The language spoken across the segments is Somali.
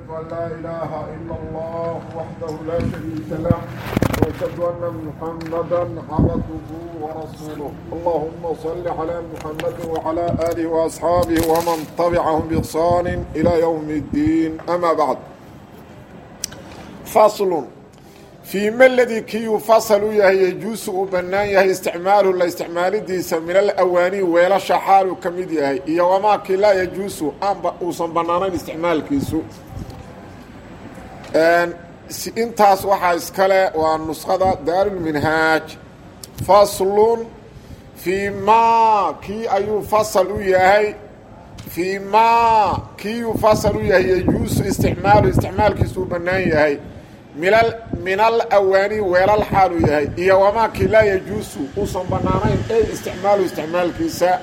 أن لا إله إلا الله وحده لا شريك له وأشهد أن محمدا عبده ورسوله اللهم صل على محمد وعلى آله وأصحابه ومن تبعهم بإحسان إلى يوم الدين أما بعد فصل فيma اldي kii yufasl u yahay yejuusu uu bannaan yahay isticmaaluhu la isticmaalidiisa min alawaani weelasha xaaluu ka mid yahay iyo wamaa kii laa yejuusu aanba uusan bannaanayn isticmaalkiisu intaas waxaa iskale waa nuskhada daarulminhaaj faslun fii maa kii ayuu fasal u yahay fii maa kii yufasal u yahay yejuusu isticmaaluhu isticmaalkiisu uu bannaan yahay min alawaani weelal xaaluu yahay iyo wamaakii laa yajuusu uusan bannaanayn ey isticmaalu isticmaalkiisa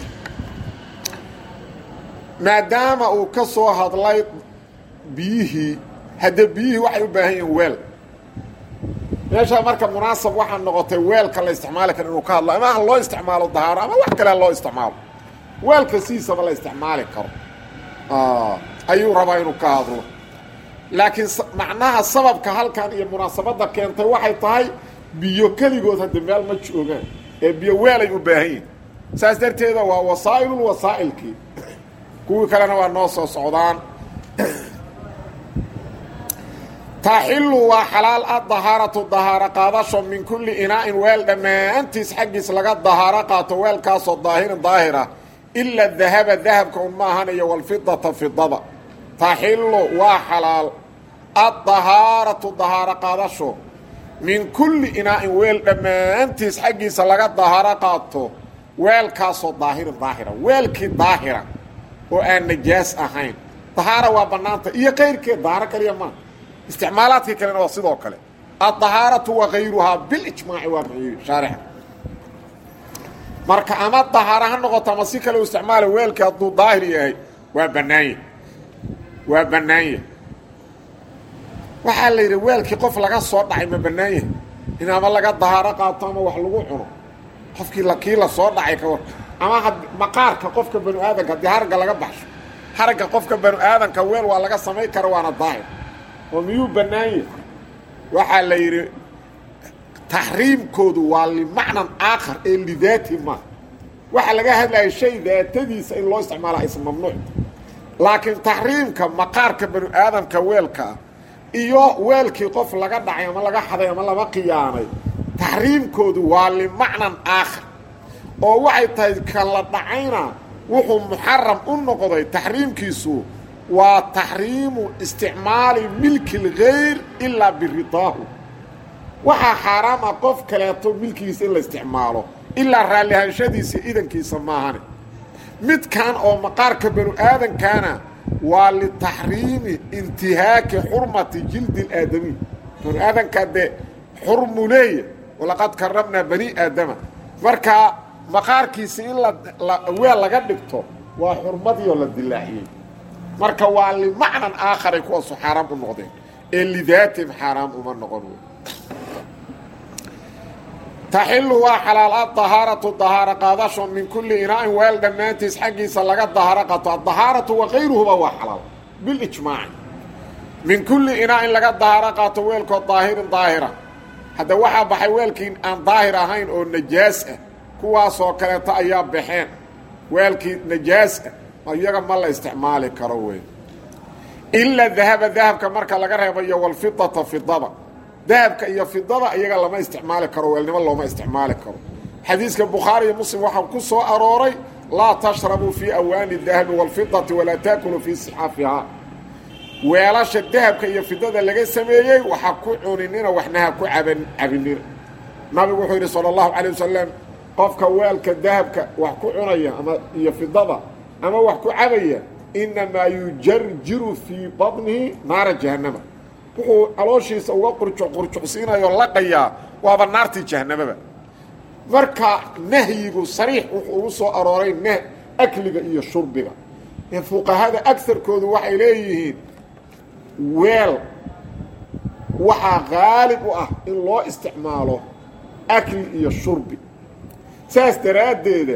maadaama uu ka soo hadlay biyihii hadde biyihii waxay u baahan yihiin weel meeshaa marka munaasab waxaa noqotay weelka la isticmaali karo inuu ka hadlo ama ha loo isticmaalo dahaaro ama wax kale ha loo isticmaalo weelka sidiisaba la isticmaali karo ayuu rabaa inuu ka hadlo laakiin macnaha sababka halkan iyo munaasabadda keentay waxay tahay biyo keligood hadda meel ma joogaan ee biyo weelay u baahan yihin saas darteeda waa wasaa'ilul wasaa'ilkii kuwii kalena waa noo soo socdaan taxilu waa xalaal a dahaaratu dahaaro qaadasho min kulli inaa'in weel dhammaantiis xaggiis laga dahaaro qaato weelkaasoo daahirin daahira ila dahaba dahabka un maahan iyo walfidata fidada taxilu waa xalaal addahaaratu dahaaro qaadasho min kulli inaa'in weel dhammaantiis xaggiisa laga dahaaro qaato weelkaasoo daahirin daahira weelkii daahira oo aan najaas ahayn dahaara waa bannaanta iyo kayrkeed dahaaro kaliya maa isticmaalaadkii kalena waa sidoo kale addahaaratu wa kayruhaa bilijmaaci waa muxiyi shaarixa marka ama dahaaro ha noqoto ama si kale u isticmaala weelkii hadduu daahir yahay waa bannaanya waa bannaanya waxaa la yidhi weelkii qof laga soo dhacay ma bannaan yahay in ama laga dahaaro qaato ama wax lagu cuno qofkii kii la soo dhacay ka war ama maqaarka qofka banu aadanka haddii haragga laga baxsho haragga qofka banu aadanka weel waa laga samay kara waana daahir oo miyuu bannaan yahay waxaa la yidhi taxriimkoodu waa limacnan aakhar ee lidaati ma waxaa laga hadlaya shay daatadiisa in loo isticmaala aysan mamnuuc laakiin taxriimka maqaarka banu aadamka weelkaa iyo weelkii qof laga dhacay ama laga xaday ama lama khiyaanay taxriimkoodu waa limacnan aakhar oo waxay tahay kan la dhacayna wuxuu muxaram u noqday taxriimkiisu waa taxriimu isticmaali milki lgayr ilaa biridaahu waxaa xaaraam ah qof kaleeto milkigiisa in la isticmaalo ilaa raallihaanshadiisa idankiisa maahane midkan oo maqaarka banu aadankana waa litaxriimi intihaaki xurmati jildi اlaadamiy banu aadankaa dee xurmu leeya walaqad karramnaa bani aadama marka maqaarkiisi in la weel laga dhigto waa xurmadiioo la dilaaciyey marka waa limacnan aakharay kuwaasu xaaraam u noqdeen ee lidaatim xaaraam uma noqon taxilu waa xalaal adahaaratu dahaaro qaadasho min kulli inaa'in weel dhammaantiis xaggiisa laga dahaaro qato addahaaratu wakayruhuba waa xalaal bilijmaaci min kulli inaa'in laga dahaaro qaato weelkoo daahirin daahira hadda waxaa baxay weelkii aan daahir ahayn oo najaas ah kuwaasoo kaleeto ayaa baxeen weelkii najaas ah iyaga ma la isticmaali karo wey ila dahaba dahabka marka laga reebayo walfidata fidada dahabka iyo fidada iyaga lama isticmaali karo weelnimo looma isticmaali karo xadiiska bukhaari iyo muslim waxaa ku soo arooray laa tashrabuu fii awaani dahabi wاlfidati walaa taakuluu fii sixaafihaa weelasha dahabka iyo fidada laga sameeyey waxa ku cuninina waxnaha ku caban cabinina nabigu wuxuu yidhi salى اllahu calيه wasalam qofka weelka dahabka wax ku cunaya ama iyo fidada ama wax ku cabaya inamaa yujarjiru fii baطnihi naara jahannama wuxuu calooshiisa uga qurjuc qurjucsiinayoo laqayaa waaba naartii jahanamaba marka nahyigu sariix wuxuu ugu soo arooray n akliga iyo shurbiga ee fuqahada agarkoodu waxay leeyihiin weel waxaa qaalib u ah in loo isticmaalo akli iyo shurbi saas daraaddeeda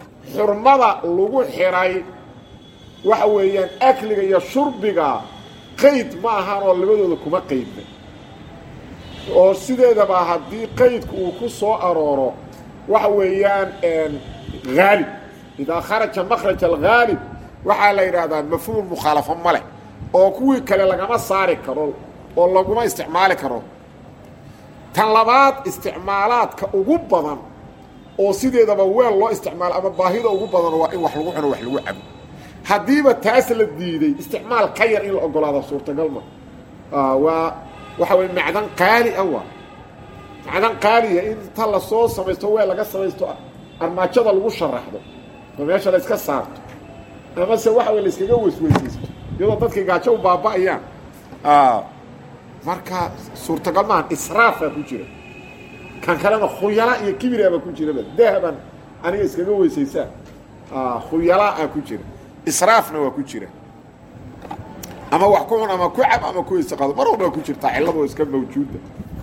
xurmada lagu xidhay waxa weeyaan akliga iyo shurbiga qayd ma ahan oo labadooda kuma qaydna oo sideedaba haddii qaydku uu ku soo arooro waxa weeyaan haalib idaa kharaja makraj alghaalib waxaa la yidhaahdaa mafhuum mukhaalafo ma leh oo kuwii kale lagama saari karo oo laguma isticmaali karo tan labaad isticmaalaadka ugu badan oo sideedaba weel loo isticmaalo ama baahida ugu badan waa in wax lagu cuno wax lagu cabo haddiiba taas la diiday isticmaal ka yar in la ogolaado suurtagal ma waa waxa weye macdan qaali ah waa macdan qaaliya in inta lasoo samaysto weel laga samaysto armaajada lagu sharaxdo oo meesha la iska saarto amase waxa wey la iskaga weysweysaysto iyadoo dadkii gaajo u baaba'ayaan marka suurtagal maahan israafaa ku jira kan kalena khuyala iyo kibiraabaa ku jiraba dahaban aniga iskaga weysaysaa khuyalaa ku jira israafna waa ku jira ama wax ku cun ama ku cab ama ku isaqado mar walba waa ku jirtaa cillado iska mawjuuda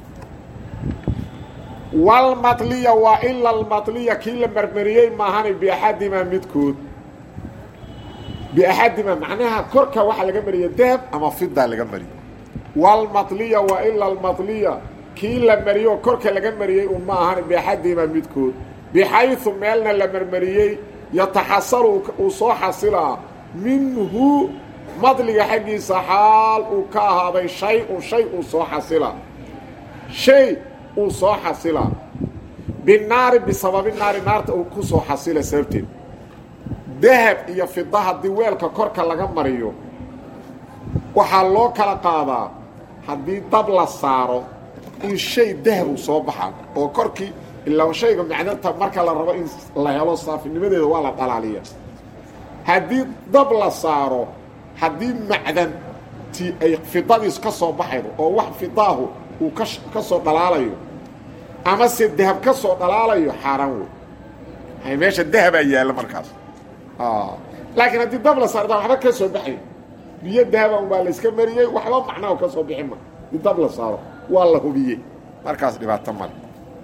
walmatliya waa ila almatliya kii la marmariyey maahani biaxadimaa midkood biaxadimaa macnaha korka waxaa laga mariya dahab ama fidaa laga mariyo walmatliya waa ila almatliya kii la mariyo korka laga mariyey un ma ahani biaxadimaa midkood bixayu meelna la marmariyey yataxasalu uu soo xasilaa minhu madliga xaggiisa xaal uu ka ahaaday shay-un shay uu soo xasilaa shay uu soo xasilaa binaari bisababi naari naarta uu ku soo xasila sababteed dahab iyo fida haddii weelka korka laga mariyo waxaa loo kala qaadaa haddii dab la saaro in shay dahab uu soo baxa oo korkii ilaa shayga macdanta marka la rabo in la helo saafinimadeeda waa la dhalaaliya haddii dab la saaro haddii macdanti ay fidadiis ka soo baxaydo oo wax fidaahu uu ka soo dhalaalayo ama se dahab ka soo dhalaalayo xaaraan wey hay meesha dahabaa yaalla markaas laakiin haddii dab la saarda waxba ka soo baxay biyo dahaba unbaa la iska mariyey waxba macnaha ka soo bixi ma di dab la saaro waa la hubiyey markaas dhibaato male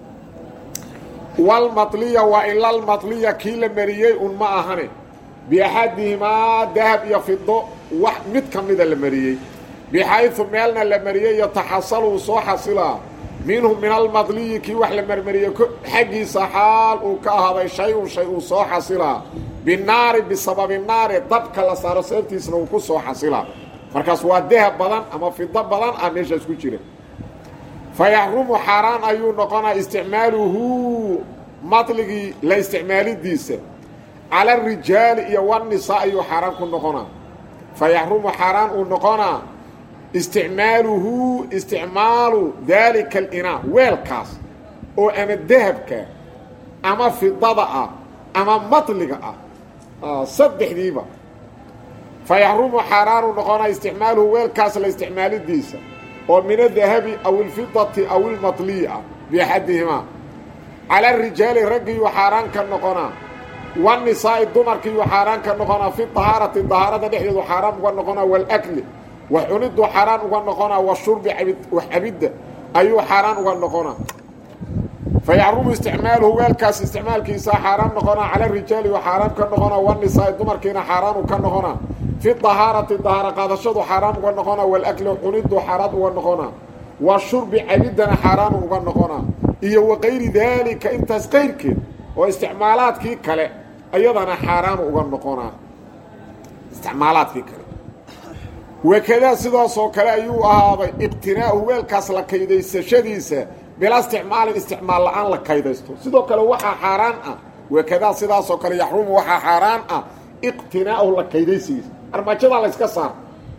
walmatliya waa ilalmatliya kii la mariyey un ma ahane biaxadihimaa dahab iyo fido wax mid ka mida la mariyey bixayu meelna la mariyey yataxasalu soo xasilaa minhu min almadliyi kii wax la marmariyey xaggiisa xaal uu ka ahaaday shay-un shay uu soo xasilaa binaari bisababi naari dabka la saaro sababtiisna uu ku soo xasilaa markaas waa dahab badan ama fido badan ah meeshaas ku jira fa yaxrumu xaaraan ayuu noqonaa isticmaaluhu madligii la isticmaalidiisa cala arijaali iyo wanisaa ayuu xaaraan ku noqonaa fa yaxrumu xaaraan uu noqonaa isticmaaluhu isticmaalu daalika alinaa weelkaas oo ama dahabka ama fidada ah ama madliga ah saddexdiiba fa yaxrumu xaaraanu noqonaa isticmaaluhu weelkaas la isticmaalidiisa oo min adahabi aw ilfidati aw ilmatliyi ah biaxadihimaa cala arijaali raggiiyuu xaaraan ka noqonaa wanisaa'i dumarkiiyuu xaaraan ka noqonaa fi dahaarati dahaarada dhexdeedu xaaraan uga noqonaa walakli wax cuniduu xaaraan uga noqonaa washurbi wax cabidda ayuu xaaraan uga noqonaa fa yaxrumu isticmaaluhu weelkaas isticmaalkiisa xaaraan noqonaa cala rijaali wa xaaraan ka noqonaa wanisaa'i dumarkiina xaaraanu ka noqonaa fi dahaarati dahaaro qaadashadu xaaraan uga noqonaa walakli cunidu xaaraan uga noqonaa wa shurbi cabiddana xaaraanu uga noqonaa iyo wakayri daalika intaas qayrkeed oo isticmaalaadkii kale ayadana xaaraanu uga noqonaa isticmaalaadkii kale wakadaa sidaasoo kale ayuu ahaaday iqtinaa'u weelkaas la kaydaysashadiisa bila isticmaalin isticmaal la-aan la kaydaysto sidoo kale waxaa xaaraan ah wakadaa sidaasoo kale yaxrumu waxaa xaaraan ah iqtinaa'uhu la kaydaysigiisa armaajadaa la yska saar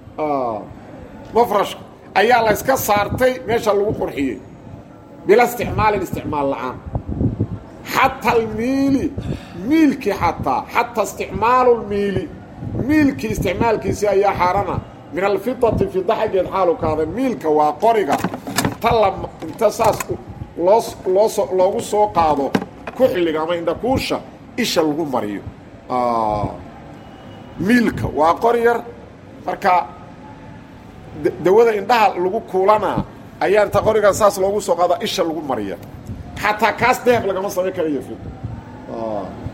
mafrashka ayaa la yska saartay meesha lagu qurxiyey bila isticmaalin isticmaal la-aan xataa almiili miilkii xataa xataa isticmaalu lmiili miilkii isticmaalkiisii ayaa xaarana min alfidati fida xaggeed xaalu kaada miilka waa qoriga inta la inta saas loo looso loogu soo qaado kuxliga ama indhakuusha isha lagu mariyo miilka waa qori yar marka dawada indhaha lagu kuulanaa ayaa inta qorigan saas loogu soo qaada isha lagu mariya xataa kaas dahab lagama samayn karayo fida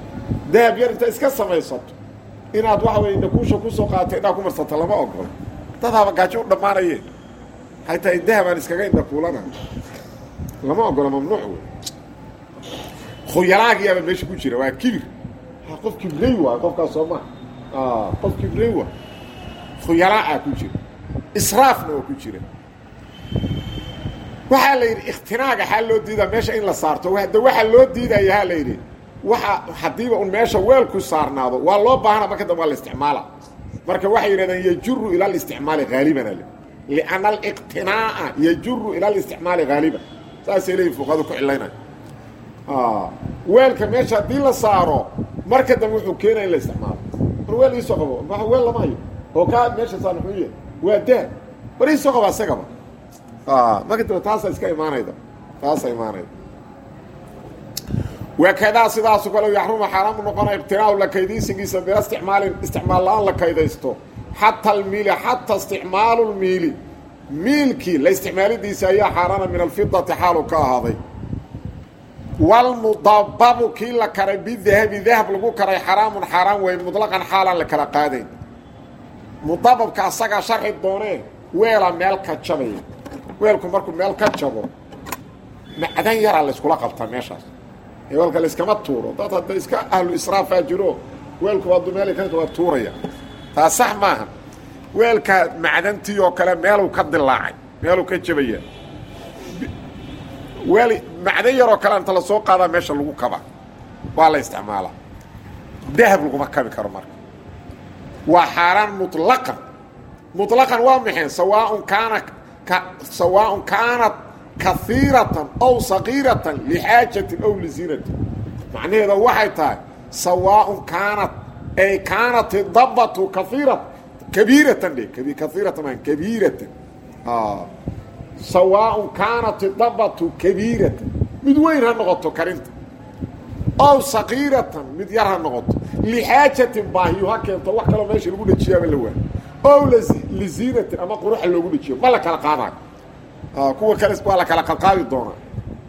dahab yar inta iska samaysato inaad waxa weye indhakuusha kusoo qaadato indhaha ku marsato lama ogolo dadaaba gaajo u dhammaanaye hay tahay dahabaan iskaga indha kuulana lama ogola mamnuuc wey khuyalaagiyaaba meesha ku jira waa kibir qof kibrey waay qofkaas soo maa qof kibrey waay khuyalaacaa ku jira israafna oo ku jira waxaa la yidhi ikhtinaaga xaa loo diidaa meesha in la saarto de waxaa loo diidaya ha la yidhi waxa haddiiba un meesha weelku saarnaado waa loo baahana marka dambe waa la isticmaala marka waxay yidhahdeen yajuru ila alisticmaali haaliban ale lianna aliqtinaa'a yajuru ila alisticmaali haaliban saasay leeyihin fuqadu ku cilaynaya weelka meesha haddii la saaro marka dambe wuxuu keenaya in la isticmaalo war weel iisoo qabo ma weel lama hayo oo kaa meesha saar muxuu yahay waa dahab war iisoo qaba isagaba marka dambe taasaa iska imaanayda taasaa imaanayda wakadaa sidaasu kale yaxruma xaaraamu noqona iqtinaau la kaydaysigiisa bila isticmaalin isticmaal la-aan la kaydaysto xata almiili xata isticmaalu lmiili miilkii la isticmaalidiisa ayaa xaaraana min alfidati xaalu ka ahaaday walmudababu kii la karay bidahabi dahab lagu karay xaraamun xaaraan wey mutlaqan xaalaan la kala qaadayn mudababka asagaa sharxi doonee weela meel ka jabaya weelku markuu meel ka jabo macdan yaraa layskula qabtaa meeshaas weelka layskama tuuro dad hadda iska ahlu israafaa jiro weelku hadduu meel ka waa tuuraya taa sax maaha weelka macdantii oo kale meeluu ka dilaacay meeluu ka jabaya weel macdan yaroo kale inta la soo qaadaa meesha lagu kaba waa la isticmaalaa dahab laguma kabi karo marka waa xaaraan muطlaqan muطlaqan waa maxay sawaaءun kaana sawaaءun kaanat kaiiratan aw sagiiratan lixaajatin aw liziinatin macnaheeda waxay tahay sawaaءun kaanat ay kaanat idabatu kaiirat kabiiratan dhe kaiiratan maa kabiiratan sawaaءun kaanat idabatu kabiiratan mid weyn ha noqoto karinta ow sagiiratan mid yar ha noqoto lixaajatin baahiyo ha keento wax kaloo meesha lagu dhajiyaaba la waa ow liziinatin ama quruxa loogu dhajiyo ma la kala qaadayo kuwa kale waa la kala qaadi doonaa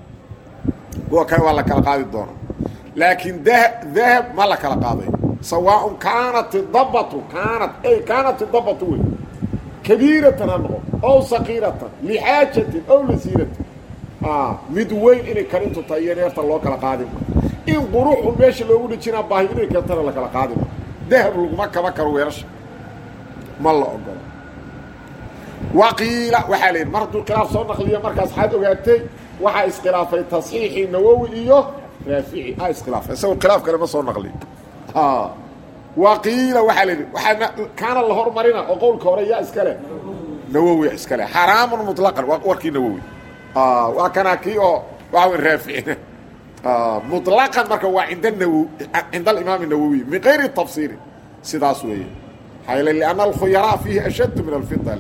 kuwa kale waa la kala qaadi doonaa laakiin dah dahab ma la kala qaadayo sawaaءun kaanat idabatu kaanat ay kaanat idabatu wey kabiiratan ha noqoto ow sagiiratan lixaajatin ow liziinatin mid weyn inay karintu tahay iyo neefta loo kala qaadima in quruxu meesha loogu dhijinaa baahi inay keentana la kala qaadima dahab laguma kaba karo weelasha ma la ogolo waqiila waxaa la yidhi mar hadduu khilaaf soo naqliyo markaas waxaad ogaatay waxaa iskhilaafay tasxiixii nawowi iyo raafici a iskhilaafay isagoo khilaaf kale ma soo naqliyo waqiila waxaa la yidhi waxaa kaana la hormarina oo qowlka hore yaa iskale nawowi iskale xaraamun muطlaqan waa warkii nawowi waa kanaa kii oo waxa wey raaficina muطlaqan marka waa cinda nawo cinda alimaam الnawowi min gayri tafsiiri sidaas weeye maxaa لأnna alkhuyalaa fiihi ashaddu min alfida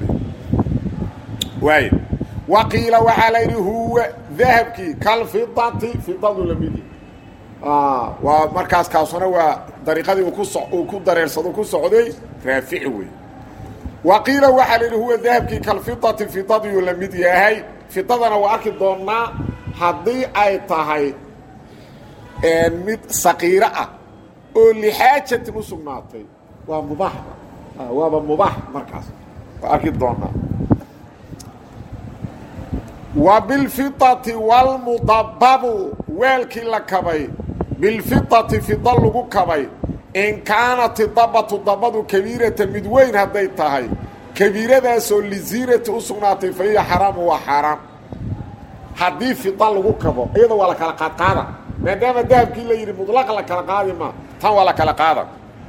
waay waqiila waxaa la yidhi huwa dahabkii kalfidati fidadu lamidi waa markaas kaasuna waa dariiqadii uu ku so uu ku dareersado ku socday raafici wey waqiila waxaa la yidhi huwa dahabkii kalfidati fidadiyuu la mid yahay fidadana waa arki doonnaa haddii ay tahay mid saqiiro ah oo lixaajatin u sugnaatay waa mubaax waaba mubaax markaas waa arki doonnaa wa bilfidati walmudababu weelkii la kabay bilfidati fida lagu kabay in kaanat idabatu dabadu kabiirata mid weyn hadday tahay kabiiradaasoo liziinati u sugnaatay fa hiya xaraamu waa xaaraan haddii fida lagu kabo iyada waa la kala qaadqaada maadaama dahabkii la yidhi mudlaqa la kala qaadi maa tan waa la kala qaada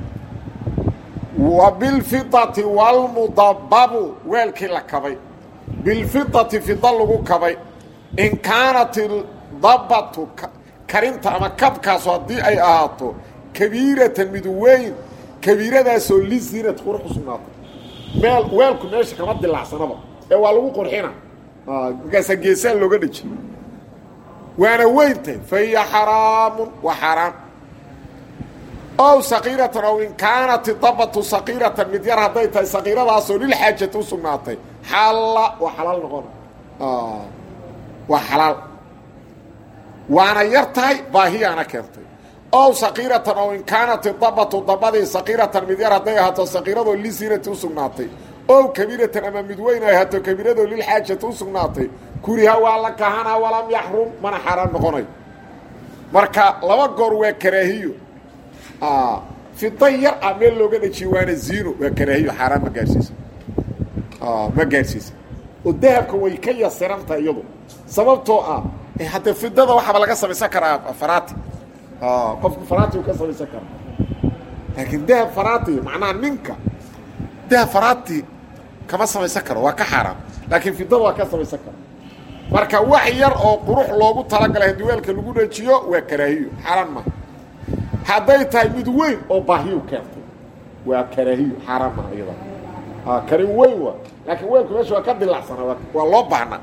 wa bilfidati walmudababu weelkii la kabay bilfidati fida lagu kabay in kaanat idabatu karinta ama kabkaasu haddii ay ahaato kabiiratan mid weyn kabiiradaasoo lizinat qurux u sugnaatay meel weelku meesha kama dilaacsanaba ee waa lagu qurxina markaasaa geesaa looga dheji waana weyntahay fa hiya xaraamun waa xaaraan ow saqiiratan ow in kaanat idabatu saqiiratan mid yar hadday tahay saqiiradaasoo lilxaajati u sugnaatay xalla waa xalaal noqona waa xalaal waana yar tahay baahiyaana keentay ow saqiiratan ow in kaanat idabatu dabadii saqiiratan mid yar hadday ahaato saqiiradoo lisinati u sugnaatay ow kabiiratan ama mid weyn ay hato kabiiradoo lilxaajati u sugnaatay kuriha waa la kahanaa walam yaxrum mana xaaraan noqonayo marka laba goor waa karaahiyo fida yar ah meel looga dhajiyo waana ziino waa karaahiyo xaaraan ma gaarsiisa ma gaarsiisa oo dahabka way ka yasirantaha iyadu sababtoo ah haddee fidada waxaaba laga samaysan karaa farati qofku farati u ka samaysan karaa laakiin dahab farati macnaha ninka dahab farati kama samaysan karo waa ka xaaraan laakiin fidada waa ka samaysan kara marka wax yar oo qurux loogu talagalay haddii weelka lagu dhajiyo waa karaahiyo xaaraan maaha hadday tahay mid weyn oo baahiyu keentay waa karaahiyo xaaraan maaha iyada karin weyn waa laakiin weelku meesha waa ka dilacsana waa loo baahnaa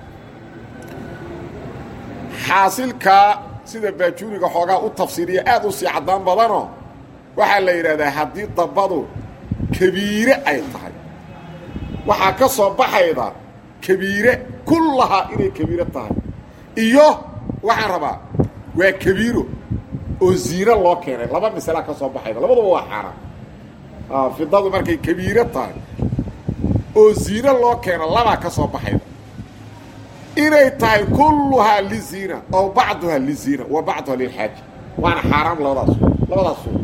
xaasilkaa sida baajuuriga xoogaa u tafsiiriya aad u sii caddaan badanoo waxaa la yidhahdaa haddii dabadu kabiire ay tahay waxaa ka soo baxayda kabiire kullahaa inay kabiire tahay iyo waxaan rabaa waa kabiiro oo ziino loo keenay laba misalaa ka soo baxayda labaduba waa xaaraan fidadu markay kabiire tahay oo ziino loo keeno labaa ka soo baxayda inay tahay kulluhaa liziina ow bacduhaa liziina wa bacduhaa lilxaaja waana xaaraam labadaas labadaas suur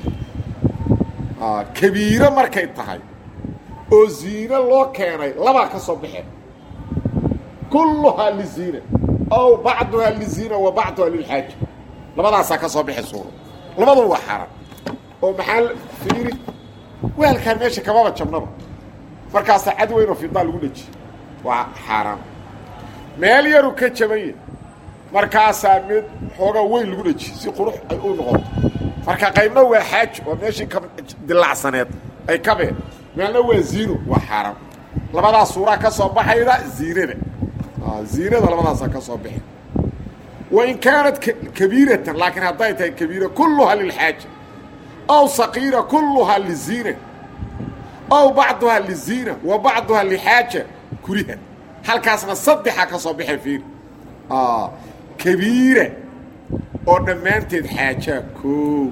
kabiiro markay tahay oo ziino loo keenay labaa ka soo baxeen kulluhaa liziina ow bacduhaa liziina wa bacduhaa lilxaaja labadaasaa ka soo baxay suuro labaduba waa xaaraan oo maxaa fiiri weelkaan meesha kamaba jabnaba markaasaa cad weynoo fidaa lagu dhajiye waa xaaraan meel yaru ka jabanya markaasaa mid xoogaa weyn lagu dhajiye si qurux ay u noqoto marka qaybna waa xaajo oo meeshii ka dilacsaneed ay kabeen meelna waa ziino waa xaaraan labadaas suuraa ka soo baxayda ziinada ziinada labadaasaa ka soo baxay wain kaanat kabiiratan laakiin hadday tahay kabiira kulluhaa lilxaaja aw saqiira kulluhaa liziina aw bacduhaa liziina wa bacduhaa lixaaja kuriha halkaasna saddexa ka soo baxay fiir kabiira oo dhammaanteed xaajaa koo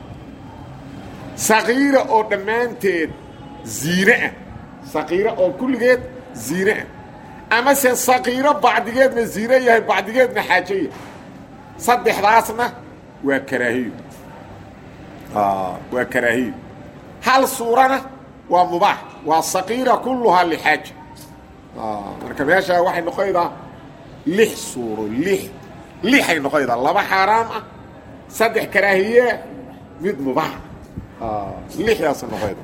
saqiira oo dhammaanteed ziine ah saqiira oo kulligeed ziine ah amase saqiiro bacdigeedna ziine yahay bacdigeedna xaajo yahay saddexdaasna waa karaahiyo waa karaahiyo hal suurana waa mubaax waa saqiira kulluhaa lixaaja marka meesha waxay noqonaydaa lix suuro lix lixay noqonaydaa laba xaaraam ah saddex karaahiye mid mubaax lixdaasa noqonayda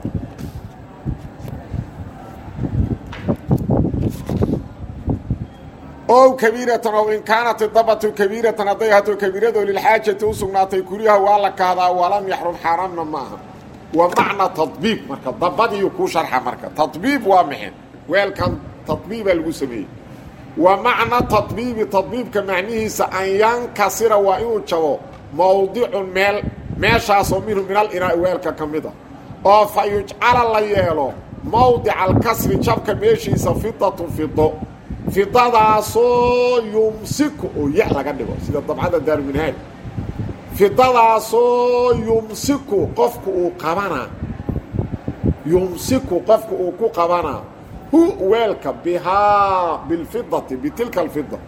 ow kabiiratan ow in kaanat idabatu kabiiratan hadday hato kabiirado lilxaajati u sugnaatay kuriha waa la kahdaa walam yaxrum xaaraamna ma aha wa macna tabiib marka dabadiiyu kuu sharxa marka tabiib waa maxay weelkan tabiibaa lagu sameeyey wa macna tabiibi tabiibka macnihiisa an yankasira waa inuu jabo mawdicun meel meeshaasoo minhu min alinaai weelka ka mid a oo fa yujcala la yeelo mawdica alkasri jabka meeshiisa fidatun fido fidadaasoo yumsiku oo ya laga dhigo sida dabcada daaruminhaaj fidadaasoo yumsiku qofku uu qabanaa yumsiku qofku uu ku qabanaa hu weelka bihaa bilfidati bitilka alfida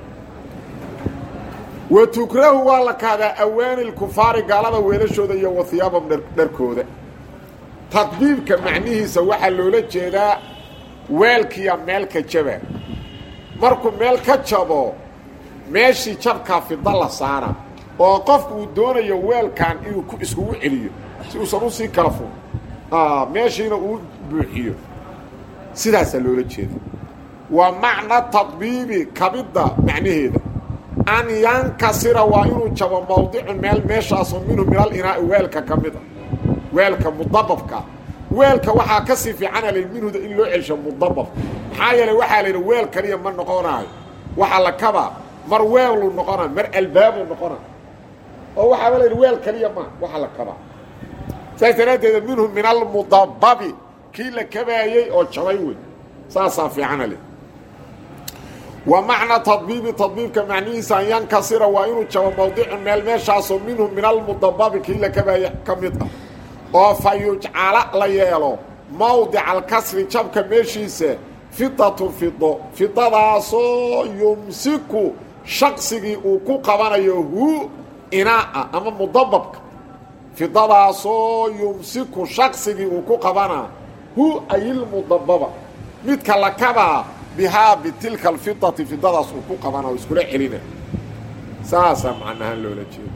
wa tukrahu waa la kahdaa awaani lkufaari gaalada weelashooda iyo wahiyaabam dharkooda tadbiibka macnihiisa waxaa loola jeedaa weelkiya meelka jaba markuu meel ka jabo meeshii jabkaa fida la saara oo qofku uu doonayo weelkan inuu ku iskugu celiyo si uusan usii kala fog meeshiina uu buuxiyo sidaasaa loola jeeda waa macna tadbiibi kabidda macnaheeda an yankasira waa inuu jabo mawdicun meel meeshaasoo minhu min alinaai weelka ka mid a weelka mudababka weelka waxaa ka sii fiicana la minhuda in loo celsho mudabab maxaa yeele waxaa la yidhi weel kaliya ma noqonaayo waxaa la kabaa mar weeluu noqona mar albaabuu noqona oo waxaaba la yidhi weel kaliya ma waxaa la kabaa saas daraaddeeda minhu min almudababi kii la kabaayey oo jabay wey saasaa fiicana le wa macna tadbiibi tadbiibka macnihiisa an yankasira waa inuu jabo mawdicun meel meeshaasoo minhu min almudababi kii la kabaayey ka mid ah oo fa yujcala la yeelo mawdica alkasri jabka meeshiisa fidatu fido fidadaasoo yumsiku shaqsigii uu ku qabanayo hu inaa'a ama mudababka fidadaasoo yumsiku shaqsigii uu ku qabanaa hu ayilmudababa midka la kabaa bihaa bitilka alfidati fidadaas uu ku qabana oo iskula celina saasaa macnahaan loola jeeda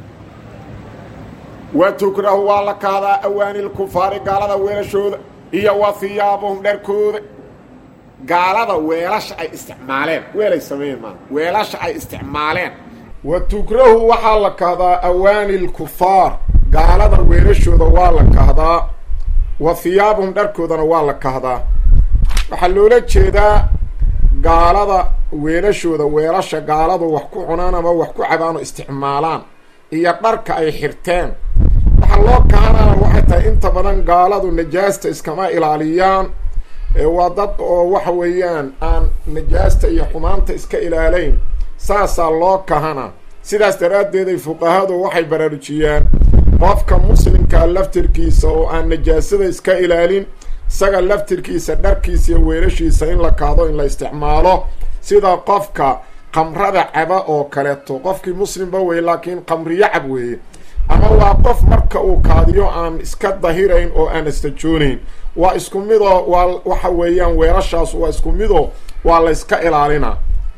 wa tukrahu waa la kahdaa awaani lkufaari gaalada weelashooda iyo wa hiyaabuhum dharkooda gaalada weelasha ay isticmaaleen weelay sameeyeen maa weelasha ay isticmaaleen wa tukrahu waxaa la kahdaa awaani lkufaar gaalada weelashooda waa la kahdaa wa hiyaabuhum dharkoodana waa la kahdaa waxaa loola jeedaa gaalada weelashooda weelasha gaaladu wax ku cunaan ama wax ku cabaan oo isticmaalaan iyo dharka ay xirteen waxaa loo kahanaa waxay tahay inta badan gaaladu najaasta iskama ilaaliyaan waa dad oo waxa weeyaan aan najaasta iyo xumaanta iska ilaalayn saasaa loo kahana sidaas daraaddeed ay fuqahadu waxay baraarujiyaan qofka muslimkaa laftirkiisa oo aan najaasada iska ilaalin isaga laftirkiisa dharkiisa iyo weelashiisa in la kaado in la isticmaalo sida qofka qamrada caba oo kaleeto qofkii muslimba weye laakiin qamriyo cab weeye ama waa qof marka uu kaadiyo aan iska dahirayn oo aan istajoonayn waa isku midoo waa waxa weeyaan weelashaas waa isku midoo waa la yska ilaalinaa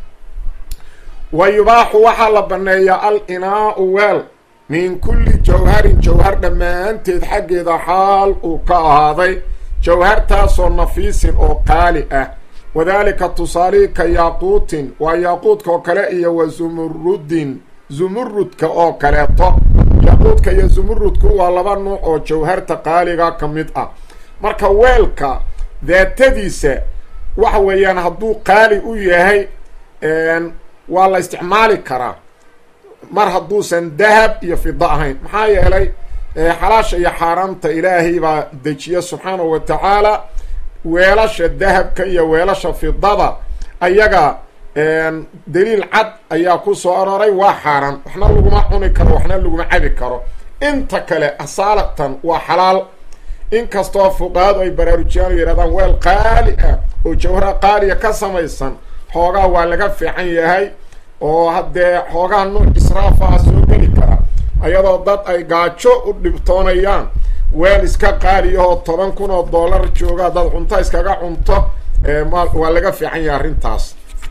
wa yubaaxu waxaa la banneeyaa al inaau weel min kulli jawharin jawhar dhammaanteed xaggeeda xaal uu ka ahaaday jawhartaasoo nafiisin oo qaali ah wadaalika tusaalihii ka yaaquutin waa yaaquudka oo kale iyo wa zumurudin zumurudka oo kaleeto yaaquudka iyo zumurudku waa laba nuuc oo jawharta qaaliga ka mid ah marka weelka daatadiisa waxa weeyaan hadduu qaali u yahay waa la isticmaali karaa mar hadduusan dahab iyo fido ahayn maxaa yeelay xalaasha iyo xaaraamta ilaahay baa dejiya subxaanahu wa tacaala weelasha dahabka iyo weelasha fidada ayaga daliil cad ayaa ku soo aroray waa xaaraan waxna laguma cuni karo waxna laguma cabi karo inta kale asaalatan waa xalaal inkastoo fuqahadu ay baraarujiyaan oo yidhahdaan weel qaali ah oo jawhara qaaliya ka samaysan xoogaa waa laga fiican yahay oo haddee xoogaa nuuc israafa soo geli kara ayadoo dad ay gaajo u dhibtoonayaan weel iska qaaliyaho toban kun oo dollar jooga dad cunto iskaga cunto waa laga fiican yahay arrintaas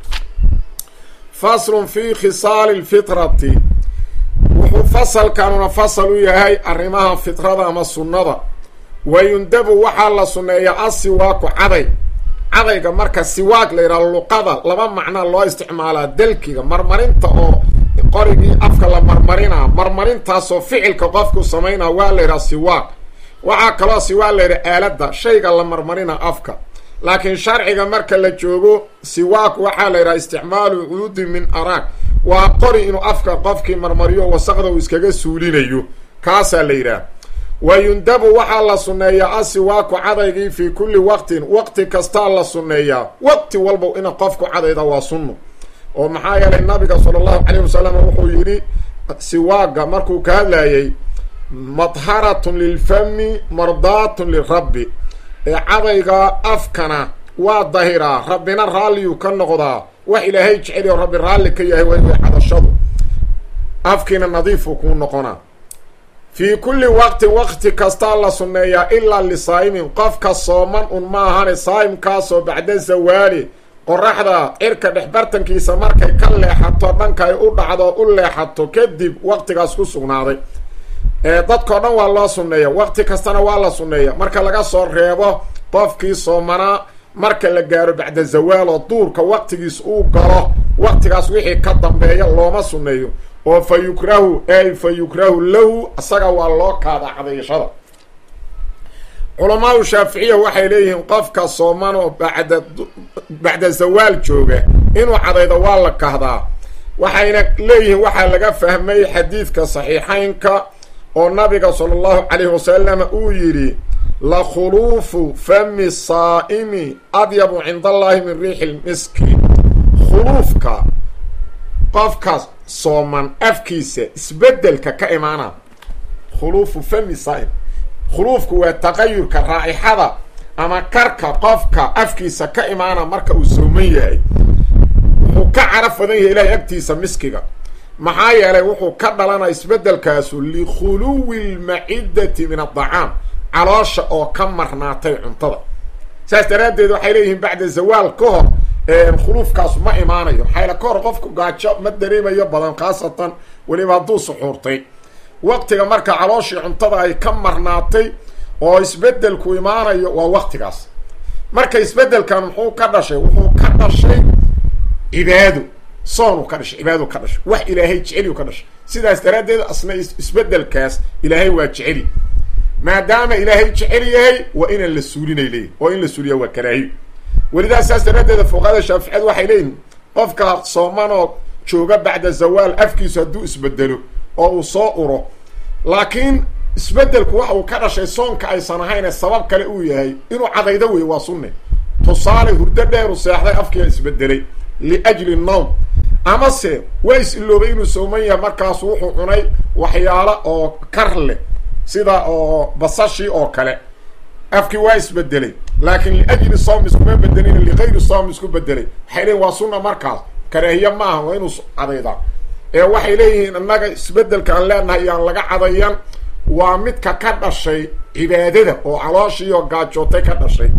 faslun fi khisaali lfitrati wuxuu fasalkanuna fasal u yahay arrimaha fitrada ama sunnada wa yundabu waxaa la sunneeyaa asiwaaku caday cadayga marka siwaag la yidhaha luqada laba macnaa loo isticmaalaa dalkiga marmarinta oo qorigii afka la marmarinaa marmarintaasoo ficilka qofku samaynaa waa la yidhaha siwaag waxaa kaloo siwaag la yidhaha aaladda shayga la marmarina afka laakiin sharciga marka la joogo siwaag waxaa la yidhaha isticmaalu cuudi min araag waa qori inuu afka qofkii marmariyo wasaqda uu iskaga suulinayo kaasaa la yidhaha wa yundabu waxaa la sunneeyaa asiwaaku cadaygii fii kulli waqtin waqti kastaa la sunneeyaa waqti walba ina qofku cadayda waa sunno oo maxaa yeelay nabiga sala allahu calayh wasalam wuxuu yidhi siwaaga markuu ka hadlayay madharatun lilfami mardaatun lirabbi ee cadayga afkana waa dahiraa rabbina raalliyuu ka noqdaa wax ilaahay jeceliyo rabbi raalli ka yahay way way cadashadu afkiina nadiifuu kuu noqonaa fii kulli waqtin waqti kastaa la sunneeyaa ilaa lisaa'imin qofka sooman un ma ahane saa'imkaasoo bacda zawaali qoraxda cirka dhexbartankiisa markay ka leexato dhanka ay u dhacdo u leexato kadib waqtigaas ku sugnaaday dadkao dhan waa loo sunneeya waqti kastana waa la sunneeya marka laga soo reebo qofkii soomanaa marka la gaaro bacda zawaal oo duurka waqtigiis uu galo waqtigaas wixii ka dambeeya looma sunneeyo oo fa yukrahu ay fa yukrahu lahu isaga waa loo kaada cadayashada culamaau shaaficiya waxay leeyihiin qofka sooman oo bacda bacda zawaal jooga inuu cadaydo waa la kahdaa waxayna leeyihiin waxaa laga fahmay xadiidka saxiixeynka oo nabiga sala allahu calayhi wasalam uu yidhi la khuluufu fami saa'imi adyabu cinda allahi min riixi lmiski khuluufka qofka sooman afkiisa isbedelka ka imaana khuluufu fami saa'im khuluufku waa taqayurka raa'ixada ama karka qofka afkiisa ka imaana marka uu sooman yahay wuxuu ka caraf badan yahay ilaahay agtiisa miskiga maxaa yeelay wuxuu ka dhalanaa isbeddelkaasu likhuluwi lmacidati min adacaam caloosha oo ka marnaatay cuntada saas daraaddeed waxay leeyihiin bacda zawaal ka hor khuluufkaasu ma imaanayo xayla ka hor qofku gaajo ma dareemayo badan khaasatan weliba hadduu suxuurtay waqtiga marka calooshii cuntada ay ka marnaatay oo isbeddelku imaanayo waa waqtigaas marka isbeddelkan muxuu ka dhashay wuxuu ka dhashay cibaado soonu ka dhashay cibaado ka dhashay wax ilaahay jeceliyu ka dhashay sidaas daraaddeed asna isbeddelkaas ilaahay waa jeceli maadaama ilaahay jecel yahay waa inaan la suulinay leeyihin oo in la suuliya waa karaahiyo welidaas saas daraaddeeda fuqahada shaaficiyad waxay leeyihin qofka soomanoo jooga bacda zawaal afkiisu hadduu isbedelo oo uu soo uro laakiin isbeddelku waxa uu ka dhashay soonka aysan ahayne sabab kale uu yahay inuu cadaydo wey waa sunne tusaale hurdo dheeru seexday afkiia isbedelay liajli nowm amase waa is-iloobay inuu sooman yahay markaasu wuxuu cunay waxyaalo oo kar leh sida oo basashii oo kale afkii waa isbedelay laakiin liajli soom iskuma bedelin ligayri soom isku bedelay waxay leeyihin waa sunna markaas karaahiye ma aha waa inuu cadaydaa ee waxay leeyihiin innaga isbedelka aan leenahay iyaan laga cadayan waa midka ka dhashay cibaadada oo calooshiioo gaajootay ka dhashay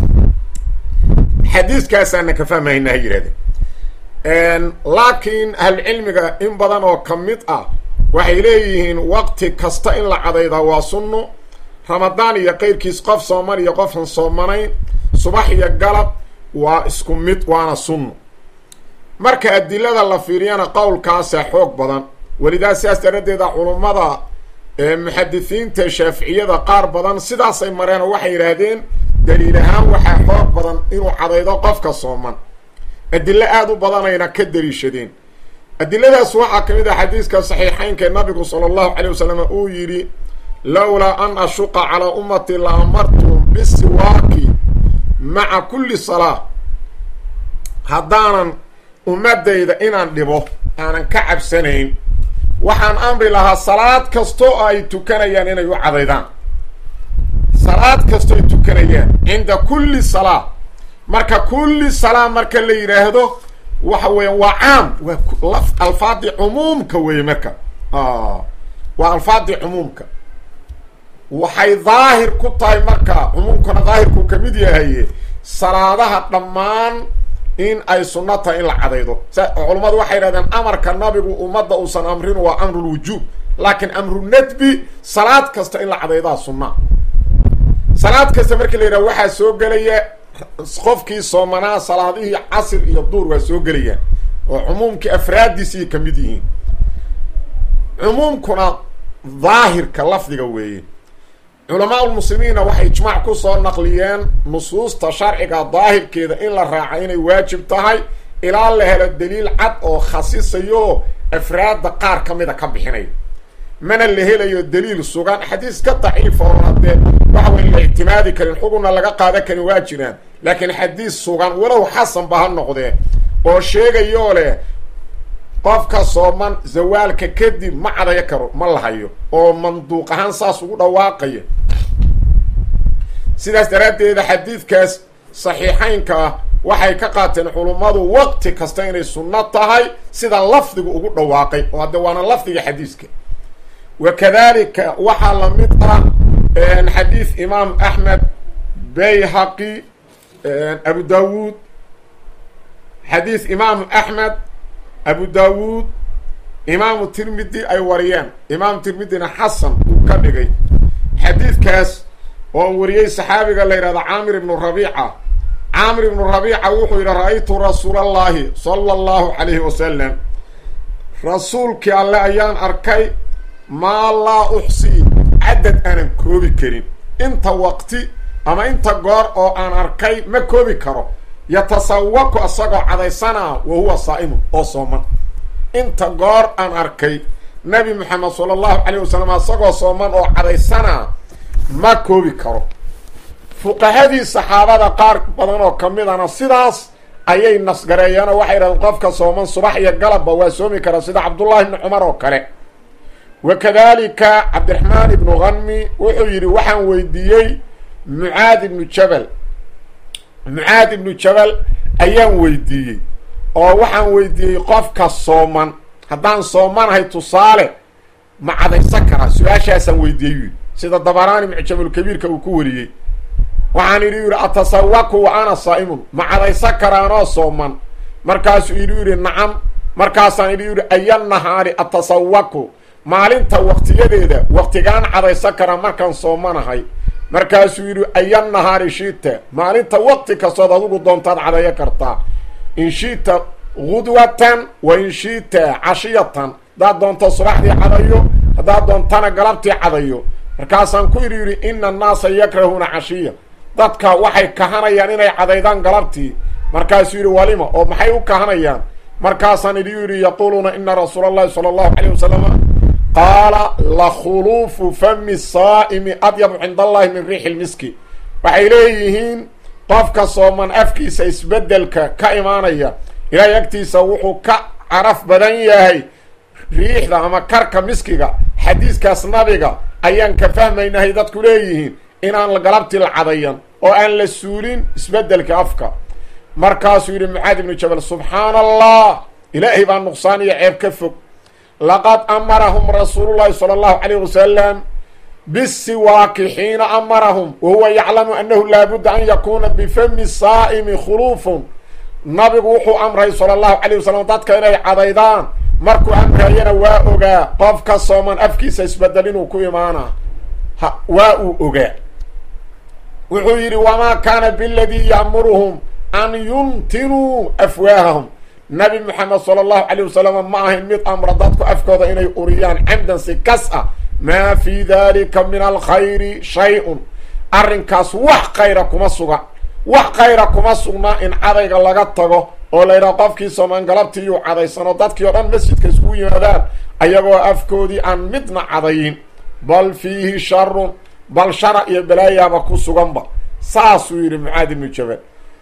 xadiiskaasaana ka fahmahaynaa ha yidhahdeen laakiin ahlucilmiga in badan oo ka mid ah waxay leeyihiin waqti kasta in la cadaydaa waa sunno ramadaan iyo qeyrkiis qof sooman iyo qofan soomanayn subax iyo galab waa isku mid waana sunno marka adilada la fiiriyana qowlkaasa xoog badan welidaas sidaas daradeeda culummada muxadisiinta shaaficiyada qaar badan sidaasay mareen oo waxay yidhaahdeen daliil ahaan waxaa xoog badan inuu cadaydo qofka sooman adilo aada u badanayna ka daliishadeen adiladaas waxaa ka mid ah xadiiska saxiixeynka nabigu sala allahu calay wasalam uu yidhi lowlaa an ashuqa calaa ummati la amartum bisiwaaki maca kulli salaa haddaanan ummadayda inaan dhibo aanan ka cabsanayn waxaan amri lahaa salaad kastoo ay tukanayaan inay u cadaydaan salaad kastoo ay tukanayaan cinda kulli salaa marka kulli salaa marka la yidhaahdo waxa weeya waa caam waa alfaadii cumuumka weeye marka waa alfaadii cumuumka waxay daahir ku tahay marka cumuumkana daahirku ka mid yahaye salaadaha dhammaan in ay sunno tahay in la cadaydo sa culammadu waxay yidhahdeen amarka nabigu ummadda uusan amrin waa amrulwujuub laakiin amru nadbi salaad kasta in la cadaydaa sunna salaad kasta markii la yidhaha waxaa soo gelaya qofkii soomanaa salaadihii casir iyo duur waa soo gelayaan oo cumuumkii afraaddiisii ka mid yihiin cumuumkuna daahirka lafdiga weeye culamaa ulmuslimiinna waxay ijmaac ku soo naqliyeen nusuusta sharciga daahirkeeda in la raaca inay waajib tahay ilaa la helo daliil cad oo khasisayo afraadda qaar ka mida ka bixinaya mana la helayo daliil sugan xadiis ka daciifa oo haddee waxa weyn la ictimaadi karin xugunna laga qaadan karin waa jiraan laakiin xadiis sugan walow xasanba ha noqdee oo sheegayoo leh qofka sooman zawaalka kadib ma cadayo karo ma lahayo oo manduuq ahaan saas ugu dhawaaqaya sidaas daraaddeeda xadiidkaas saxiixeynka ah waxay ka qaateen culummadu waqti kasta inay sunno tahay sida lafdigu ugu dhawaaqay oo hadde waana lafdiga xadiiska wa kadalika waxaa la mid ah xadiis imaam axmed bayhaqi abu dawuud xadiis imaamu axmed abu dawuud imaamu tirmidi ay wariyeen imaamu tirmidina xasan uu ka dhigay xadiidkaas oo wariyey saxaabiga la yidhahdo caamir ibnu rabiica caamir ibnu rabiica wuxuu yidhi ra-aytu rasuula allahi sala allahu calayhi wasalam rasuulkii alle ayaan arkay maa laa uxsii cadad aanan koobi karin inta waqti ama inta goor oo aan arkay ma koobi karo yatasawaku isagoo cadaysanaa wa huwa saa'imun oo sooman inta goor aan arkay nabi moxamed sala allahu calayh wasalam isagoo sooman oo cadaysanaa ma koobi karo fuqahadii saxaabada qaar badan oo ka midana sidaas ayay nasgareeyeen oo waxay yidhahdeen qofka sooman subax iyo galabba waa soomi karaa sida cabdullahi ibni cumar oo kale wa kadalika cabdiraxmaan ibnu hanmi wuxuu yidhi waxaan weydiiyey mucaad ibnu jabal mucaad ibnu jabal ayaan weydiiyey oo waxaan weydiiyey qofka sooman haddaan soomanahay tusaale ma cadaysan karaa su-aashaasaan weydiiyey yidhi sida dabaraani mucjamulkabiirka uu ku wariyey waxaan idhi yidhi atasawaku wa ana saa'imun ma cadaysan karaanoo sooman markaasuu idhi yidhi nacam markaasaan idhi yidhi aya nahaari atasawaku maalinta waktiyadeeda waktigaan cadaysan karaa markaan soomanahay markaasuu yidhi aya nahaari shiita maalinta wakti kastood adigu doontaad cadeeyo kartaa in shiita gudwatan wa in shiita cashiyatan haddaad doonto subaxdii cadayo haddaad doontana galabtii cadayo markaasaan ku idhi yidhi ina annaasa yakrahuuna cashiya dadka waxay kahanayaan inay cadaydaan galabtii markaasuu yidhi walima oo maxay u kahanayaan markaasaan idhi yidhi yaquuluuna ina rasuula allahi sala allahu calayh wasalama qaala lakhuluufu fami saa'imi adyabu cinda allahi min riixi lmiski waxay leeyihiin qofka sooman afkiisa isbeddelka ka imaanaya ilaahay agtiisa wuxuu ka caraf badan yahay riixda ama karka miskiga xadiiskaas nabiga ayaan ka fahmaynahay dadku leeyihiin inaan galabtii la cadayan oo aan la suulin isbeddelka afka markaasuu yidhi mucaad ibnu jabal subxaana allah ilaahay baa nuqsaan iyo ceeb ka fog laqad amarahum rasuulullahi sala allahu calayh wasalam bisiwaaki xiina amarahum wa huwa yaclamu annahu laabudda an yakuuna bifami saa'imi khuluufun nabigu wuxuu amray sala allahu calayh wasalam dadka inay cadaydaan markuu amrayana waa ogaa qofka sooman afkiisa isbedel inuu ku imaanaa ha waa uu ogaa wuxuu yidhi wamaa kaana biladii ya'muruhum an yuntinuu afwaahahum nabi moxamed sala allahu calayh wasalam ma ahayn mid amra dadku afkooda inay uriyaan camdan si kas ah maa fii dalika min alkhayri shay-un arrinkaas wax khayra kuma suga wax khayra kuma sugnaa in cadayga laga tago oo la yidhaha qofkii soomaan galabtiiyuu cadaysanoo dadkii oo dhan masjidka iskugu yimaadaan ayagoo afkoodii aan midna cadayin bal fiihi sharun bal shara iyo balaayaaba ku suganba saasuu yidhi mucaad ibnu jabal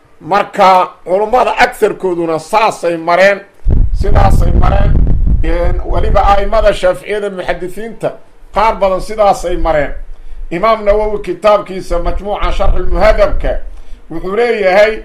marka culummada agarkooduna saasay mareen sidaasay mareen weliba a'imada shaaficiyada muxadisiinta qaar badan sidaasay mareen imaam nawowi kitaabkiisa majmuuca sharxulmuhadabka wuxuu leeyahay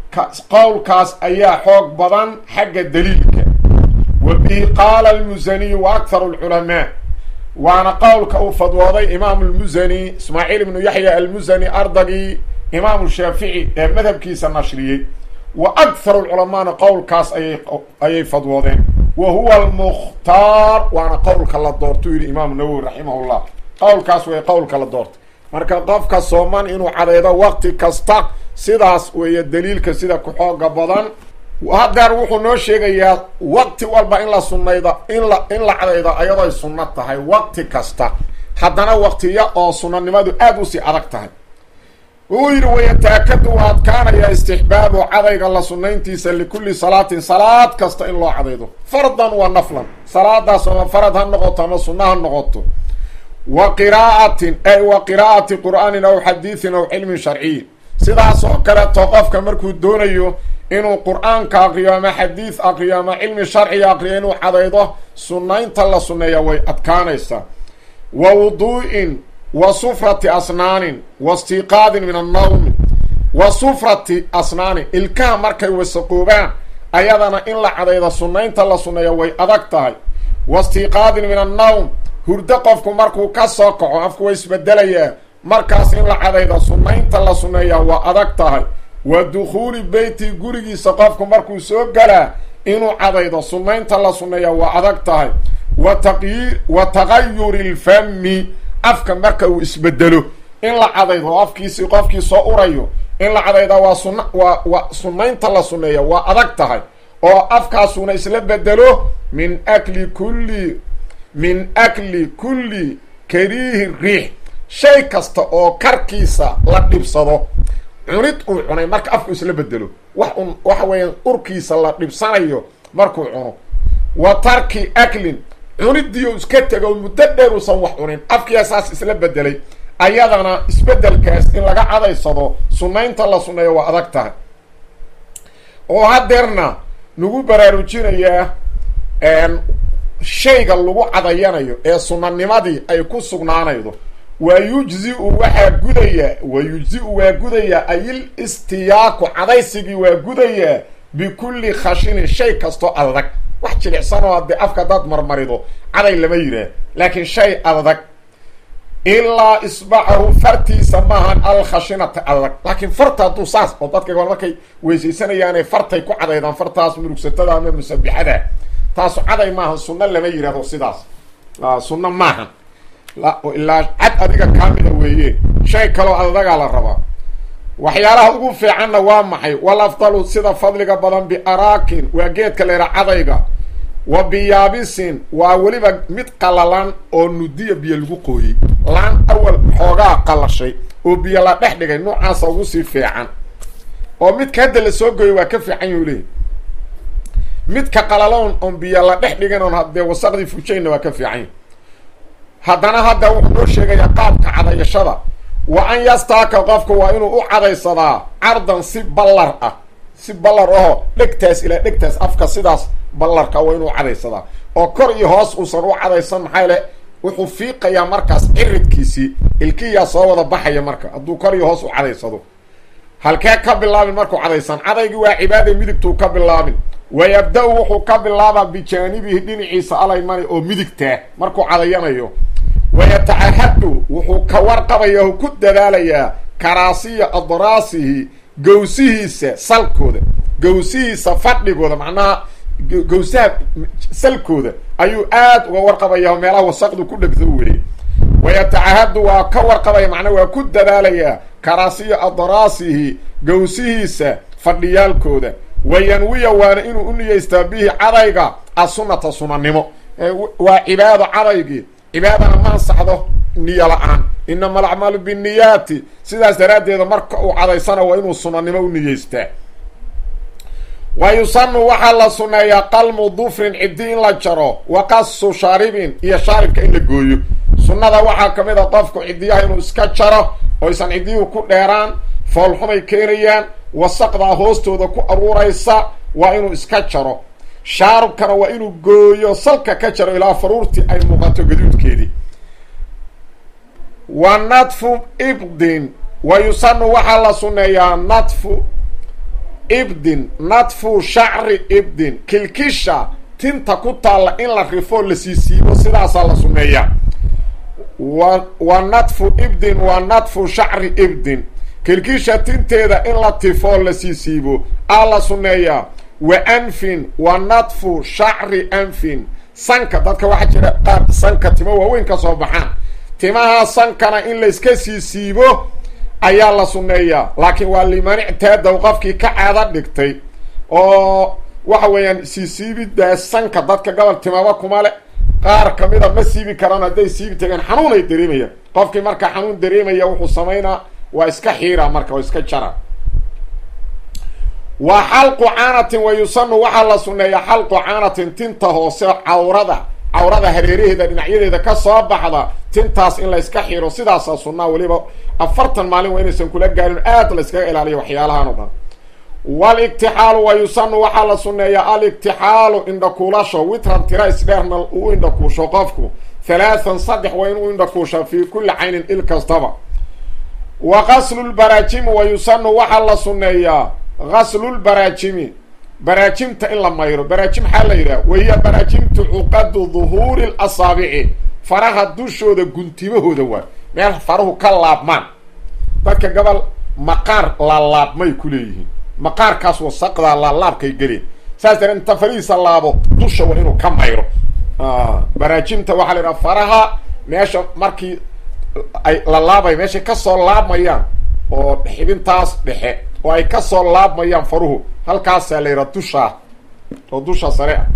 qowlkaas ayaa xoog badan xagga daliilka wa bihi qaala almusaniyu wa akharu alculamaa waana qowlka uu fadwooday imaamu lmusani ismaaciil ibnu yaxya almusani ardagii imaamu shaafici ee madhabkiisa nashriyey wa akharu lculamaana qowlkaas ayay ayay fadwoodeen wa huwa almukhtaar waana qowlka la doortuu yidhi imaamu nawowi raximahullah qowlkaas way qowlka la doortay marka qofka sooman inuu cadaydo waqti kasta sidaas weeye daliilka sida ku xooga badan hadeer wuxuu noo sheegayaa waqti walba in la sunnayda in la in la cadaydo ayadoy sunno tahay waqti kasta haddana waqtiya oo sunnanimadu aada usii adag tahay wuxuu yidhi wayataakadu waa adkaanayaa istixbaabu cadayga la sunnayntiisa likulli salaatin salaad kasta in loo cadaydo fardan wa naflan salaadaas ama farad ha noqoto ama sunno ha noqoto wa qiraa'atin ay wa qiraa'ati qur'aanin aw xadiidin aw cilmin sharciyin sidaas oo kaleeto qofka markuu doonayo inuu qur-aanka aqriyo ama xadiid aqriyo ama cilmi sharciga aqriyo inuu cadaydo sunnaynta la sunneeya way adkaanaysaa wa wuduu'in wa sufrati asnaanin wa istiiqaadin min annawmi wa sufrati asnaanin ilkaha markay wasaqoobaan ayadana in la cadaydo sunnaynta la sunneeya way adag tahay wa istiiqaadin min annawm hurdo qofku markuu ka soo kaco afku way isbedelayaa markaas in la cadaydo sunnaynta la sunneeyaa waa adag tahay wa dukhuuli beyti gurigiisa qofku markuu soo galaa inuu cadaydo sunnaynta la sunneeyaa waa adag tahay wa taqyiir wa taqayuri lfami afka marka uu isbedelo in la cadaydo oo afkiisii qofkii soo urayo in la cadaydaa waa sunna waa waa sunnaynta la sunneeya waa adag tahay oo afkaasuna isla bedelo min akli kulli min akli kulli kariihi riix shay kasta oo karkiisa la dhibsado cunid uu cunay marka afku isla bedelo wax un waxa weeyaan urkiisa la dhibsanayo markuu cuno wa tarki aklin cuniddii u iska tego muddo dheer uusan wax cunin afkiia saas isla bedelay ayadana isbedelkaas in laga cadaysado sunnaynta la sunneeyo waa adag tahay oo hadeerna nagu baraarujinayaa shayga lagu cadayanayo ee sunanimadii ay ku sugnaanaydo wa yujziu waxaa gudaya wa yujzi-u waa gudayaa ayil istiyaaku cadaysigii waa gudayaa bikulli khashinin shay kastoo adag wax jilicsanoo haddee afka hadaad marmarido caday lama yihaah laakiin shay adag ilaa isbacahu fartiisa maahan alkhashinata adag laakiin farta hadduu saas oo dadka gobol markay weysaysanayaanay fartay ku cadaydaan fartaas murugsatada ama musabixada taasu caday maahan sunno lama yihahdo sidaas sunno maahan ilaa cad adiga kaamida weeye shay kaloo adagaa la rabaa waxyaalaha ugu fiicanna waa maxay wal afdalu sida fadliga badan biaraakin waa geedka leera cadayga wa biyaabisin waa weliba mid qalalan oo nudiya biyo lagu qooyey laan awal xoogaa qalashay oo biyo la dhex dhigay noocaasa ugu sii fiican oo midka hadda la soo gooyey waa ka fiican yuu leey midka qalaloon oon biyo la dhex dhigin oon haddee wasaqdii fujayna waa ka fiican haddana hadda wuxuu noo sheegayaa qaabka cadayashada wa an yastaaka qofka waa inuu u cadaysadaa cardan si ballar ah si ballar aho dhegtaas ilaa dhegtaas afka sidaas ballarka waa inuu cadaysadaa oo kor iyo hoos uusan u cadaysan maxaa le wuxuu fiiqayaa markaas ciridkiisii ilkiyaa soo wada baxaya marka hadduu kor iyo hoos u cadaysado halkee ka bilaabin markuu cadaysan cadaygii waa cibaada midigtuu ka bilaabin wayabda-u wuxuu ka bilaabaa bijaanibihi dhinaciisa alaymani oo midigtaa markuu cadayanayo wayatacahadu wuxuu ka warqabaya o ku dadaalayaa karaasiya adraasihi gawsihiisa salkooda gawsihiisa fadhigooda macnaha gawsaha salkooda ayuu aad uga warqabaya oo meelaha wasaqdu ku dhegto weli wayatacahadu waa ka warqabaya macnaa waa ku dadaalayaa karaasiya adraasihi gawsihiisa fadhiyaalkooda wayanwiya waana inuu u niyeystaa bihi cadayga asunata sunanimo waa cibaado cadaygii cibaadana ma ansaxdo niyo la-aan inama alacmaalu binniyaati sidaas daraaddeeda marka uu cadaysana waa inuu sunanimo u niyeystaa wa yusanu waxaa la suneeyaa qalmu dufrin ciddi in la jaro wa qasu shaaribin iyo shaaribka in la gooyo sunnada waxaa ka mid a qofku cidiyaha inuu iska jaro oysan ciddiyuhu ku dheeraan foolxumay keenayaan wasaqdaa hoostooda ku aruuraysa waa inuu iska jaro shaarubkana waa inuu gooyo salka ka jaro ilaa faruurtii ay muuqato gaduudkeedii wa nadfu ibdin wa yusanu waxaa la suneeyaa nadfu ibdin nadfu shacri ibdin kilkisha tinta ku taalla in la rifo la siisiibo sidaasaa la suneeyaa wa wa nadfu ibdin wa nadfu shacri ibdin kilkisha tinteeda in la tifoo la siisiibo aa la suneeyaa wa anfin wa nadfu shacri anfin sanka dadka waxaa jira qaar sanka timo waaweyn ka soo baxaan timaha sankana in layska siisiibo ayaa la sunneeyaa laakiin waa limanictaadow qofkii ka caado dhigtay oo waxa weeyaan siisiibidaas sanka dadka gobol timaba kuma le qaar kamida ma siibi karaan hadday siibi tageen xanuunay dareemayaan qofkii marka xanuun dareemaya wuxuu samaynaa waa iska xiira marka waa iska jara wa xalqu caanatin wa yusanu waxaa la sunneeyaa xalqu caanatin tinta hoose cawrada cawrada hareeraheeda dhinacyadeeda ka soo baxda tintaas in la yska xiro sidaasaa sunnaa weliba afartan maalin waa inaysan kula gaarin aad la yskaga ilaaliyo waxyaalahan o dhan waligtixaalu wa yusanu waxaa la sunneeyaa aligtixaalu indhakuulasho witran tira isdheerna uu indhakuusho qofku halaathan saddex waa inuu indhakuusha fii kulli caynin il kastaba wa qaslulbaraajimi wa yusanu waxaa la sunneeyaa qaslulbaraajimi baraajimta in la mayro baraajim maxaa la yidhaha wahiya baraajimtu cuqadu duhuuri lasaabici faraha dushooda guntimahooda waa meel faruhu ka laabmaan dadka gobol maqaar laalaabmay ku leeyihiin maqaarkaas wasaqdaa laalaabkay geleen saas daree inta farihiisa laabo dusha waa inuu ka mayro baraajimta waxaa la yidhaha faraha meesha markii ay la laabay meeshay kasoo laabmayaan oo xibintaas dhexe oo ay kasoo laabmayaan faruhu halkaasaa la yidhaha dushaa oo dusha sare ah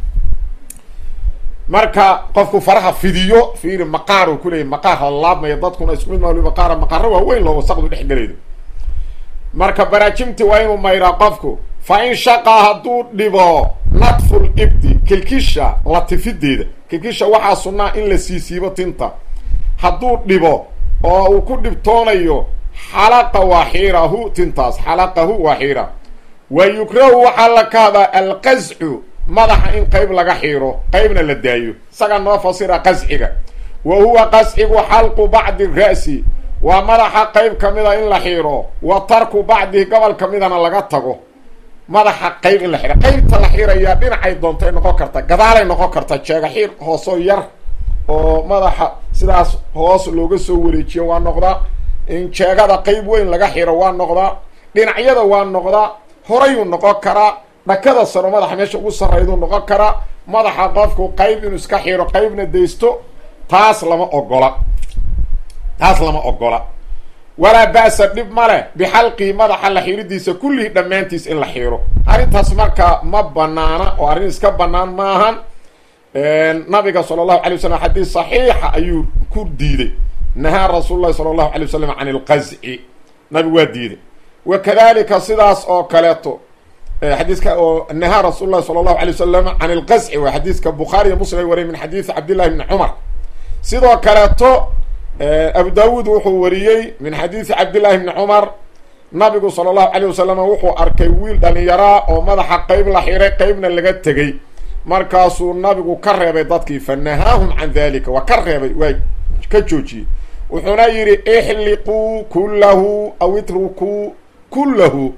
marka qofku faraha fidiyo fiiri maqaar uu kuleeyay maqaar la laabmaya dadkuna isku mid ma maqaara maqaaro waa weyn loo wasaqdu dhex gelaydo marka baraajimti waa inuu mayraa qofku fa in shaqaa hadduu dhibo nadful ibdi kilkisha latifideeda kilkisha waxaa sunnaa in la siisiibo tinta hadduu dhibo oo uu ku dhibtoonayo xalaqa waa xiirahu tintaas xalaqahu waa xiira wa yukrahu waxaa la kahdaa alqascu madaxa in qeyb laga xiiro qeybna la daayo isagaa noo fasira qasciga wa huwa qascigu xalqu bacdi ra'si waa madaxa qeyb ka mida in la xiiro wa tarku bacdihi gobol ka midana laga tago madaxa qeyb in la xiro qeybta la xirayaa dhinacay doontay noqon karta gadaalay noqon karta jeega xiir hoosoo yar oo madaxa sidaas hoos looga soo wareejiyo waa noqdaa in jeegada qeyb weyn laga xiro waa noqdaa dhinacyada waa noqdaa horayuu noqon karaa dhakada saro madaxa meesha ugu sarrayduu noqon karaa madaxa qofku qeyb inuu iska xiro qeybna daysto taas lama ogola taas lama ogola walaa ba'sa dhib ma leh bixalqii madaxa la xiridiisa kullihii dhammaantiis in la xiro arrintaas marka ma banaana oo arrin iska banaan maahan nabiga sala allahu alay wasalam xadiis saxiixa ayuu ku diiday nahaa rasuulu llahi sala allahu alay wasalam can ilqazci nabigu waa diiday wa kadalika sidaas oo kaleeto xadiiska oo nahaa rasuul llahi sala allahu alay wasalam can ilqazci waa xadiiska bukhaari iyo muslim ay wariyay min xadiisi cabdillahi bni cumar sidoo kaleeto abu daawuud wuxuu wariyey min xadiisi cabdillahi bni cumar nabigu sala allahu alayh wasalam wuxuu arkay wiil dhalinyaraa oo madaxa qeyb la xiray qeybna laga tegey markaasuu nabigu ka reebay dadkii fa nahaahum can dalika waa ka reebay waa ka joojiyey wuxuuna yidhi ixliquu kullahu aw itrukuu kullahu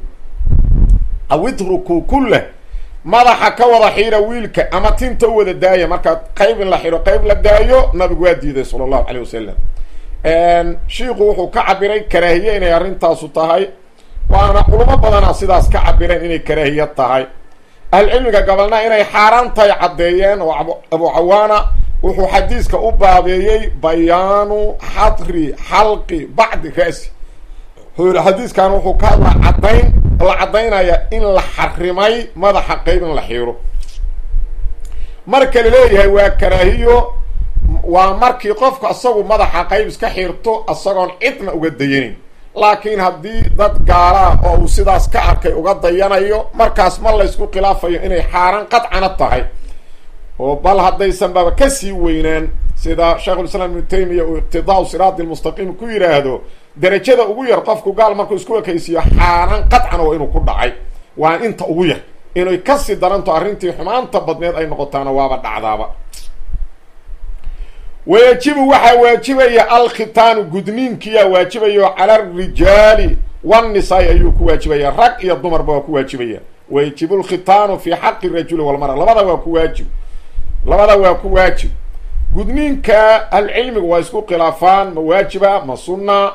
aw itrukuu kullah madaxa ka wada xira wiilka ama tinta u wada daaya markaa qeyb in la xiro qeyb la daayo nabigu waa diiday sala allahu alayh wasalam shiiku wuxuu ka cabiray karaahiye inay arrintaasu tahay waana culamo badana sidaas ka cabireen inay karaahiye tahay ahlucilmiga gobolna inay xaaraan tahay caddeeyeen oo abu cawaana wuxuu xadiiska u baabeeyey bayaanu xadri xalqi bacdi ra'si xadiiskan wuxuu ka hadlaa caddayn la caddaynaya in la xarimay madaxa qeyb in la xiiro marka la leeyahay waa karaahiyo waa markii qofku isagu madaxa qeyb iska xiirto isagoon cidna uga dayanayn laakiin haddii dad gaalaa oo uu sidaas ka arkay uga dayanayo markaas ma laysku khilaafayo inay xaaraan qadcana tahay oo bal haddaysan baba kasii weynaan sida sheikhulislaam ibnu taymiya uu iqtidaau siraadi lmustaqiim ku yidhaahdo derajada ugu yar qofku gaal markuu isku ekaysiiyo xaaraan qadcana waa inuu ku dhacay waa inta ugu yar inay kasii daranto arrintii xumaanta badneed ay noqotaana waaba dhacdaaba wayajibu waxaa waajibaya alkhitaanu gudniinkiyaa waajibayo cala arijaali wannisaai ayuu ku waajibaya rag iyo dumarba waa ku waajibaya wayajibu lkhitaanu fi xaqi rajuli walmara labada waa ku waajib labada waa ku waajib gudniinka ahlucilmigu waa isku khilaafaan ma waajiba ma sunna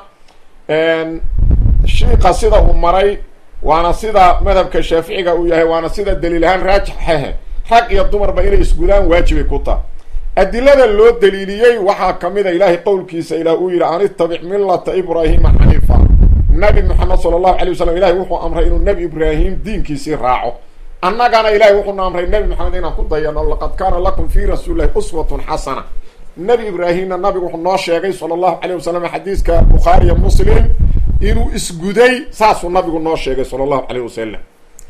shiiqa sida uu maray waana sida madhabka shaaficiga uu yahay waana sida daliil ahaan raajixahe rag iyo dumarba inay isgudaan waajibay ku taha adilada loo daliiliyey waxaa kamid a ilaahay qowlkiisa ilaah uu yidhi an itabic millata ibraahima xaniifa nabi moxamed sala allahu alay wasalam ilahay wuxuu amray inuu nebi ibraahim diinkiisii raaco annagana ilahay wuxuuna amray nebi moxamed inaan ku dayano laqad kaana lakum fi rasuulilahi uswatun xasana nebi ibraahimna nabigu wuxuu noo sheegay sala allahu alayh wasalam xadiiska bukhaariya muslim inuu isguday saasuu nabigu noo sheegay sala allahu alayh wasalam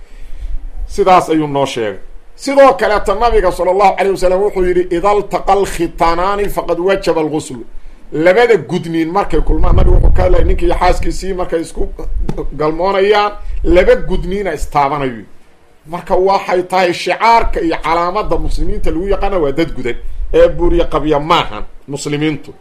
sidaas ayuu noo sheegay sidoo kaleeta nabiga sala allahu calayh wasalam wuxuu yidhi ida altaqa alkhitanaani faqad wajaba alguslu labada gudniin markay kulmaan nabigu wuxuu ka hadlaya ninki iyo xaaskiisii markay isku galmoonayaan laba gudniina istaabanayo marka waxay tahay shicaarka iyo calaamada muslimiinta lagu yaqaana waa dad gudan ee buuriye qabya maahan muslimiintu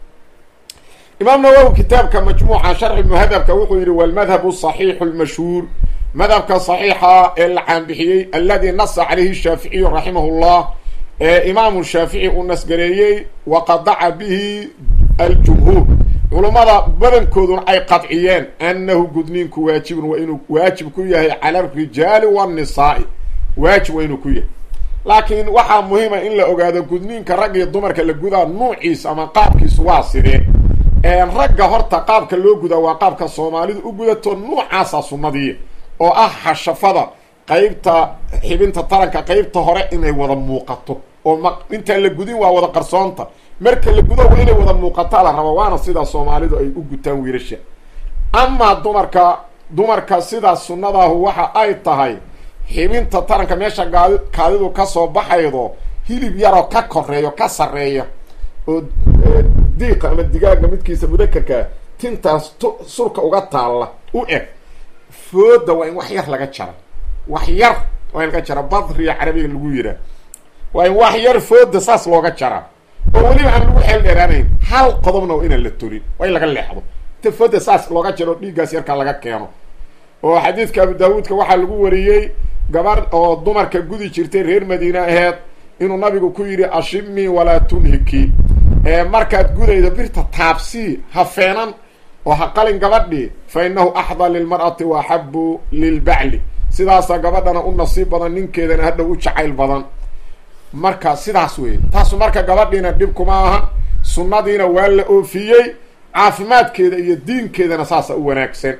imaam nawowi kitaabka majmuuca sharxi muhadabka wuxuu yidhi walmadhabu saxiixu lmashhuur madhabka saxiixa ee la caanbixiyey aladi nasa calayhi shaaficiyu raximah llah ee imaamu shaafici uu nasgareeyey waqadaca bihi aljumhuur culummada badankooduna ay qadciyeen annahu gudniinku waajibun waa inuu waajib ku yahay cala arijaali waannisaai waajib waa inuu ku yahay laakiin waxaa muhiima in la ogaado gudniinka rag iyo dumarka la gudaa nuuciisa ama qaabkiisu waa sidee ragga horta qaabka loo gudaa waa qaabka soomaalidu u gudato nuucaasa sunnadii oo ah hashafada qeybta xibinta taranka qeybta hore inay wada muuqato oo ma intaan la gudin waa wada qarsoonta marka la gudo waa inay wada muuqataa la raba waana sidaa soomaalidu ay u gutaan wiilasha amaa dumarka dumarka sidaas sunnadaahu waxa ay tahay xibinta taranka meesha gaadi kaadidu kasoo baxaydo hilib yaroo ka koreeyo ka sarreeya oo diiqa ama digaaga midkiisa mudakarkaa tintaas t surka uga taalla u eg fooda waa in wax yar laga jara wax yar waa in laga jara badriya carabiga lagu yihaa waa in wax yar fooda saas looga jaraa oo weliba aan lagu xeel dheeraanayn hal qodobna waa inaan la tolin waa in laga leexdo tafada saas looga jaro dhiiggaas yarkaa laga keeno oo xadiidka abu daawuudka waxaa lagu wariyey gabar oo dumarka gudi jirtay reer madiine aheed inuu nabigu ku yidhi ashimii walaa tunhiki markaad gudaydo birta taabsii ha feenan oo ha qalin gabadhii fa inahu axdaa lilmar'ati wa axabu lilbacli sidaasaa gabadhana u nasiib badan ninkeedana hadhow u jacayl badan marka sidaas wey taasu marka gabadhiina dhib kuma aha sunnadiina waa la oofiyey caafimaadkeeda iyo diinkeedana saasa u wanaagsan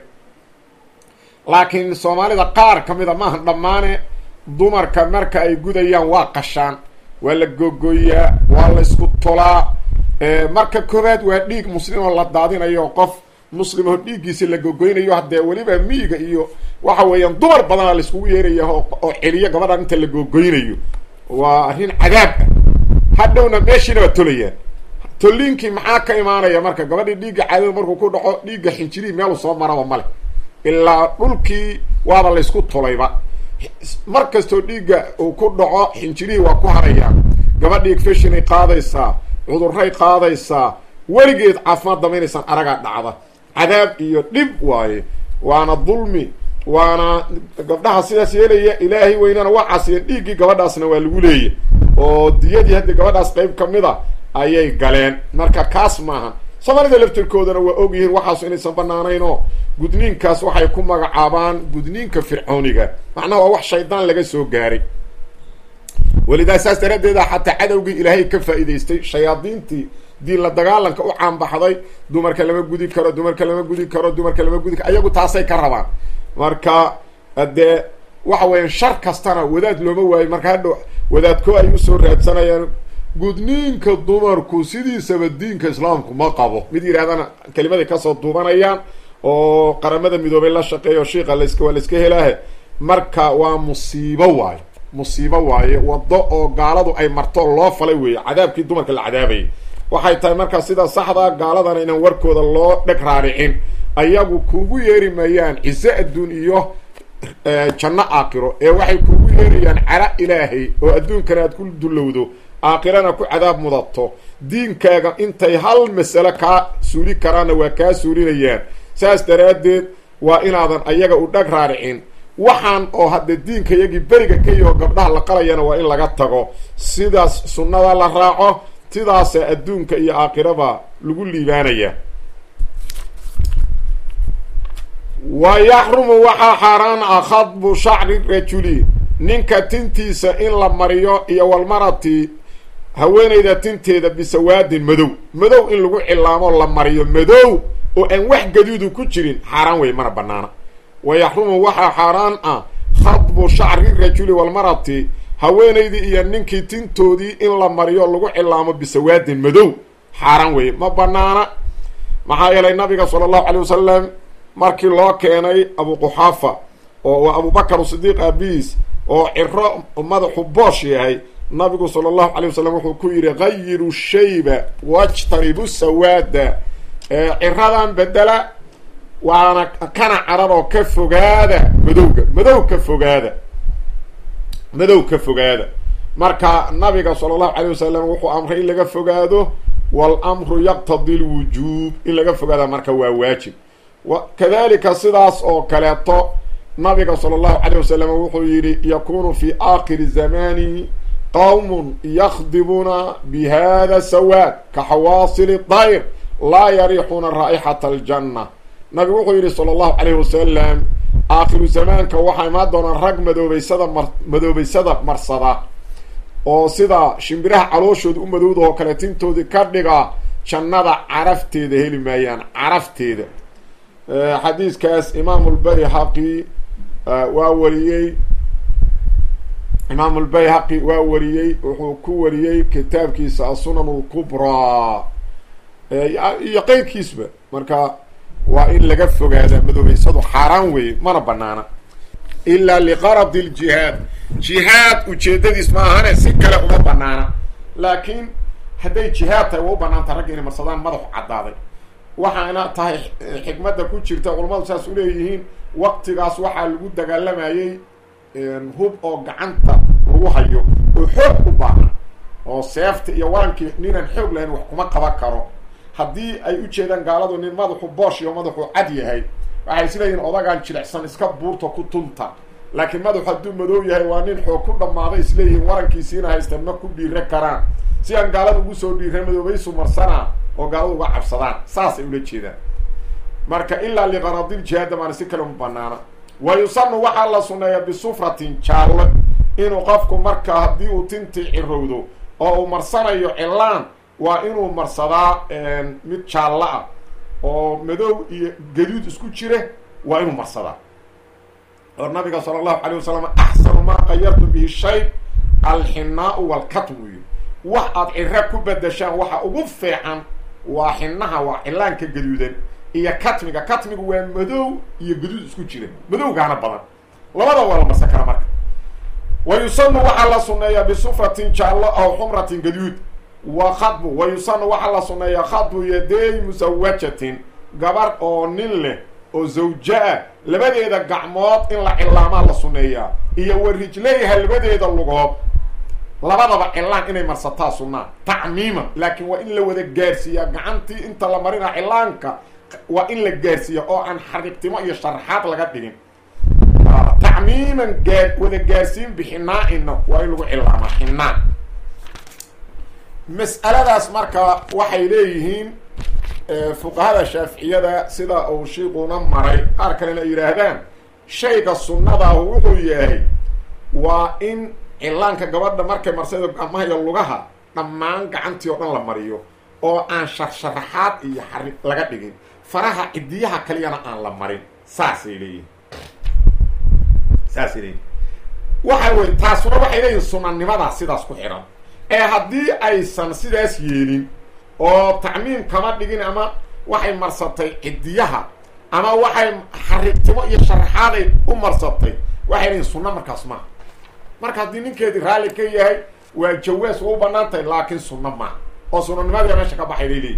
laakiin soomaalida qaar ka mida maaha dhammaane dumarka marka ay gudayaan waa qashaan waa la gogoyaa waa la isku tolaa marka koowaad waa dhiig muslim oo la daadinayo qof muslim oo dhiiggiisa la gogoynayo haddee weliba miyiga iyo waxa weeyaan dumar badana laiskugu yeeraya oo celiyo gabadhan inta la gogoynayo waa arrin cadaab ah hadhowna meeshiina waa tolayaan toliinkii maxaa ka imaanaya marka gabadhii dhiigga caadada markuu ku dhaco dhiigga xinjirihii meelu soo maraba male ilaa dhulkii waaba laysku tolayba mar kastoo dhiigga uu ku dhaco xinjirihii waa ku harayaan gabadhii fashinay qaadaysaa cudurray qaadaysaa weligeed caafimaad damaynaysan aragaa dhacda cadaab iyo dhib waaye waana dulmi waana gabdhaha sidaas yeelaya ilaahay weynana waa casiyeen dhiiggii gabadhaasna waa lagu leeya oo diyadii haddii gabadhaas qayb ka mid a ayay galeen marka kaas maaha soomaalida laftirkoodana waa og yihiin waxaasu inaysan banaanayn oo gudniinkaas waxay ku magacaabaan gudniinka fircooniga macnaha waa wax shaydaan laga soo gaaray welidaa saas daraaddeeda xataa cadowgii ilaahay ka faa'iidaystay shayaadiintii diin la dagaalanka u caanbaxday dumarka lama gudi karo dumarka lama gudi karo dumarka lama gudi karo ayagu taasay ka rabaan marka dee waxa weeyaan shar kastana wadaad looma waayo marka hadhow wadaadko ay usoo raadsanayaan gudniinka dumarku sidiisaba diinka islaamku ma qabo mid yidhahdana kelimaday kasoo duubanayaan oo qaramada midoobay la shaqeeyo shiika laska waa la iska helaahe marka waa musiibo waayo musiibo waaye waddo oo gaaladu ay marto loo falay weeye cadaabkii dumarka la cadaabayay waxay tahay markaa sida saxdaa gaaladana inaan warkooda loo dheg raaricin ayagu kuugu yeeri mayaan cize adduun iyo janno aakiro ee waxay kuugu yeerayaan cara ilaahay oo adduunkana aad ku dullowdo aakhirana ku cadaab mudato diinkaaga intay hal masale kaa suuli karaanna waa kaa suulinayaan saas daraaddeed waa inaadan ayaga u dhag raaricin waxaan oo hadda diinka iyagii beriga ka yaho gabdhaha la qalayana waa in laga tago sidaas sunnada la raaco sidaasa adduunka iyo aakhiraba lagu liibaanaya wa yaxrumu waxaa xaaraan ah khadbu shacri rajuli ninka tintiisa in la mariyo iyo walmarati haweenayda tinteeda bisawaadin madow madow in lagu cilaamo la mariyo madow oo aan wax gaduudu ku jirin xaaraan wey mana banaana wa yaxrumu waxaa xaaraan ah khadbu shacri rajuli walmarati haweenaydii iyo ninkii tintoodii in la mariyo lagu cilaamo bisawaadin madow xaaraan weye ma banaana maxaa yeelay nabiga sala allahu calay wasalam markii loo keenay abu quxaafa oo waa abubakar sidiiq aabiis oo ciro madaxu boosh yahay nabigu sala allahu calay wasalam wuxuu ku yidhi gayiru shayba wajtanibu sawaada ciradan bedela waana kana carar oo ka fogaada madowga madow ka fogaada madow ka fogaada marka nabiga sala allahu calay wasalam wuxuu amray in laga fogaado walamru yaqtadi lwujuub in laga fogaada marka waa waajib kadalika sidaas oo kaleeto nabiga sala allahu calay wasalam wuxuu yidhi yakunu fi aakhiri zamani qowmun yakdibuuna bi hada sawaad ka xawaasili dayr laa yariixuuna raa'ixata aljanna nabigu wuxuu yidhi sala allahu calayhi wasalam aakhiru zamaanka waxaa imaan doonaan rag madoobeysada mar madoobeysada marsada oo sida shimbiraha calooshooda u madowda oo kale tintoodii ka dhiga jannada carafteeda heli maayaan carafteeda xadiiskaas imaamu lbayhaqi waa wariyey imaamu lbayhaqi waa wariyey wuxuu ku wariyey kitaabkiisa asunan lkubraa iyo qeyrkiisba marka waa in laga fogaadaa madoobeysadu xaaraan weeye mana banaana ilaa liqaradi ljihaad jihaad ujeedadiis ma ahane si kale uma banaana laakiin hadday jihaad tahay waa u banaanta ragga inay marsadaan madaxu caddaaday waxaana tahay xikmadda ku jirta culamadu saas u leeyihiin waqtigaas waxaa lagu dagaalamayey hub oo gacanta lagu hayo oo xoog u baahan oo seefta iyo warankii ninaan xoog lahayn wax kuma qaban karo haddii ay u jeedaan gaaladu nin madaxu boosh iyo madaxu cad yahay waxay isleeyihin odagaan jilicsan iska buurta ku tunta laakiin madaxu hadduu madow yahay waa nin xoog ku dhammaaday isleeyihiin warankiisiina haysteen ma ku dhiire karaan si aan gaalada ugu soo dhiira madoobaysu marsanaa oo gaaladu uga cabsadaan saasay ula jeedaan marka ilaa liqaradiljihaada maana si kale uma banaana wa yusanu waxaa la sunneeyaa bisufratin jaallo inuu qofku marka haddii uu tintii cirowdo oo uu marsanayo cilaan waa inuu marsadaa mid jaallo ah oo madow iyo gaduud isku jire waa inuu marsadaa oo nabiga sala allahu calay wasalam axsanu maa qayartu bihi shay alxinaau walkatmu yiri wax aad ciro ku bedeshaan waxa ugu fiican waa xinaha waa cilaanka gaduudan iyo katmiga katmigu waa madow iyo gaduud isku jira madowgaana badan labada waa la marsan kara marka wa yusanu waxaa la sunneeyaa bisufratin jaallo aw xumratin gaduud wa khadbu wa yusanu waxaa la sunneeyaa khadbu yaday musawajatin gabar oo nin leh oo zawja-a labadeeda gacmood in la cilaamaa la sunneeyaa iyo wa rijlayha labadeeda lugood labadaba cilaan inay marsataa sunnaa tacmiima laakiin waa in la wada gaarsiiyaa gacantii inta la marina cilaanka waa in la gaarsiiya oo aan xariiqtimo iyo sharaxaad laga dhigin tacmiiman gaa wada gaarsiin bixinaa-ina waa in lagu cilaamaa xinaa mas'aladaas marka waxay leeyihiin fuqahada shaaficiyada sida uu shiiquna maray qaar kalena ay yidhaahdaan shayga sunnadaahu wuxuu yahay waa in cilaanka gabadha markay marsaydo gacmaha iyo lugaha dhammaan gacantii oo dhan la mariyo oo aan sharsharaxaad iyo xari laga dhigin faraha cidiyaha kaliyana aan la marin saasay leeyihin saasay leeyihin waxa wey taasuna waxay leeyihin sunanimadaa sidaas ku xihan ee haddii aysan sidaas yeelin oo tacmiim kama dhigin ama waxay marsatay cidiyaha ama waxay xariiqtimo iyo sharaxaaday u marsatay waxay leeyihin sunna markaas maaha marka haddii ninkeedii raalli ka yahay waa jawaas waa u banaan tahay laakiin sunna maaha oo sunanimadia meesha ka baxay bay leeyihin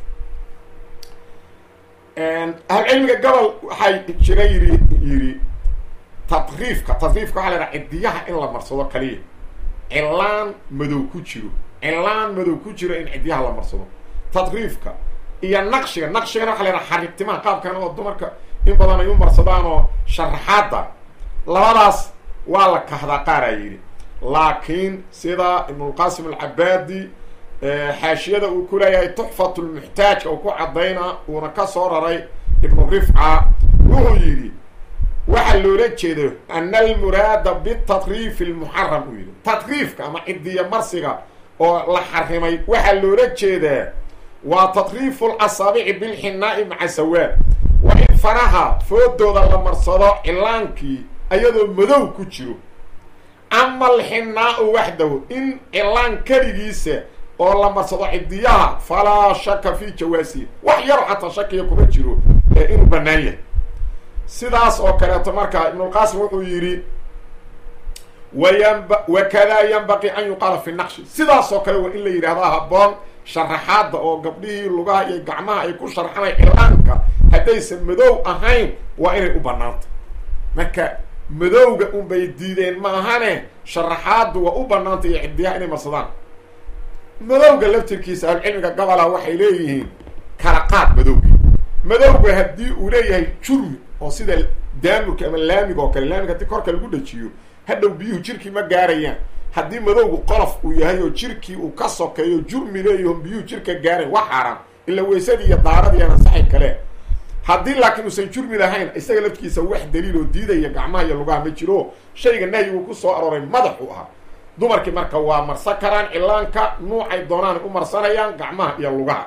ahlucilmiga gobol waxay jira yiri yidhi tadriifka tadriifka waxaa la yhaha cidiyaha in la marsado kaliya cilaan madow ku jiro cilaan madow ku jiro in cidiyaha la marsado tadriifka iyo naqshiga naqshigana waxa la yhaha xariiqtimaha qaabkan oo dumarka in badan ay u marsadaan oo sharaxaada labadaas waa la kahdaa qaaraa yidhi laakiin sida ibnulqasim alcabaadi xaashiyada uu ku leeyahay tuxfat lmuxtaajka uu ku cadayna uuna ka soo raray ibnu rifca wuxuu yidhi waxaa loola jeedo ana almuraada bitadriifi lmuxaram uu yidhi tadriifka ama cidiya marsiga oo la xarimay waxaa loola jeedaa waa tadriifu lasaabici bilxinaa'i maca sawaad waa in faraha foodooda la marsado cilaankii ayadoo madow ku jiro ama alxinaau waxdahu in cilaan keligiisa oo la marsado cidiyaha falaa shaka fi jawaasihi wax yaro xataa shakiya kuma jiro ee inuu banaan yahay sidaas oo kaleeto marka ibnulqaasim wuxuu yidhi wayanba wakadaa yanbaqii an yuqaala fi naqshi sidaas oo kale waa in la yidhahdaa habboon sharaxaadda oo gabdhihii lugaha iyo gacmaha ay ku sharxanay cilaanka haddaysan madow ahayn waa inay u banaanta marka madowga unbay diideen ma ahane sharaxaaddu waa u banaanta iyo cidiyaha inay marsadaan madowga laftirkiisa ahlucilmiga gabolah waxay leeyihiin kala qaad madowgii madowga haddii uu leeyahay jurmi oo sida daamurka ama laamiga oo kale laamiga haddii korka lagu dhajiyo hadhow biyuhu jirkii ma gaarayaan haddii madowgu qolof uu yahay oo jirkii uu ka sokeeyo jurmi leeyaho biyuhu jirka gaarayn waa xaaraan ila weysadii iyo daaradii aan ansaxay kale haddii laakiin uusan jurmi lahayn isaga laftigiisa wax daliil oo diidaya gacmaha iyo lugaha ma jiro shayga nahyigu ku soo arooray madaxu ahaa dumarkii marka waa marsan karaan cilaanka nuucay doonaan u marsanayaan gacmaha iyo lugaha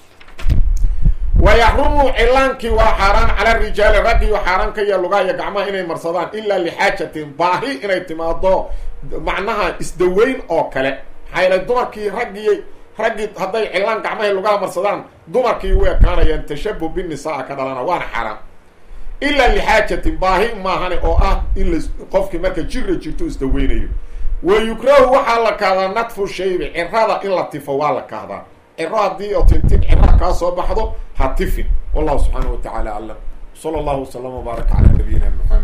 wayaxrumu cilaankii waa xaaraan cala rijaali raggiyo xaaraan ka iyo lugaha iyo gacmaha inay marsadaan ilaa lixaajatin baahi inay timaado macnaha isdaweyn oo kale maxaa yeelay dumarkii raggii raggii hadday cilaan gacmahay lugaha marsadaan dumarkii u ekaanayaan tashabuh binisaa ka dhalana waana xaaraan ilaa lixaajatin baahi maahane oo ah in la qofkii marka jira jirto isdaweynayo wa yukrahu waxaa la kahdaa nadfu shaybi cirada in la tifo waa la kahdaa ciro haddii oo tintin cira kaa soo baxdo ha tifin wallahu subxaanahu wa tacaala aclam sala allahu waslama wbaaraka calaa nabiyina maxamed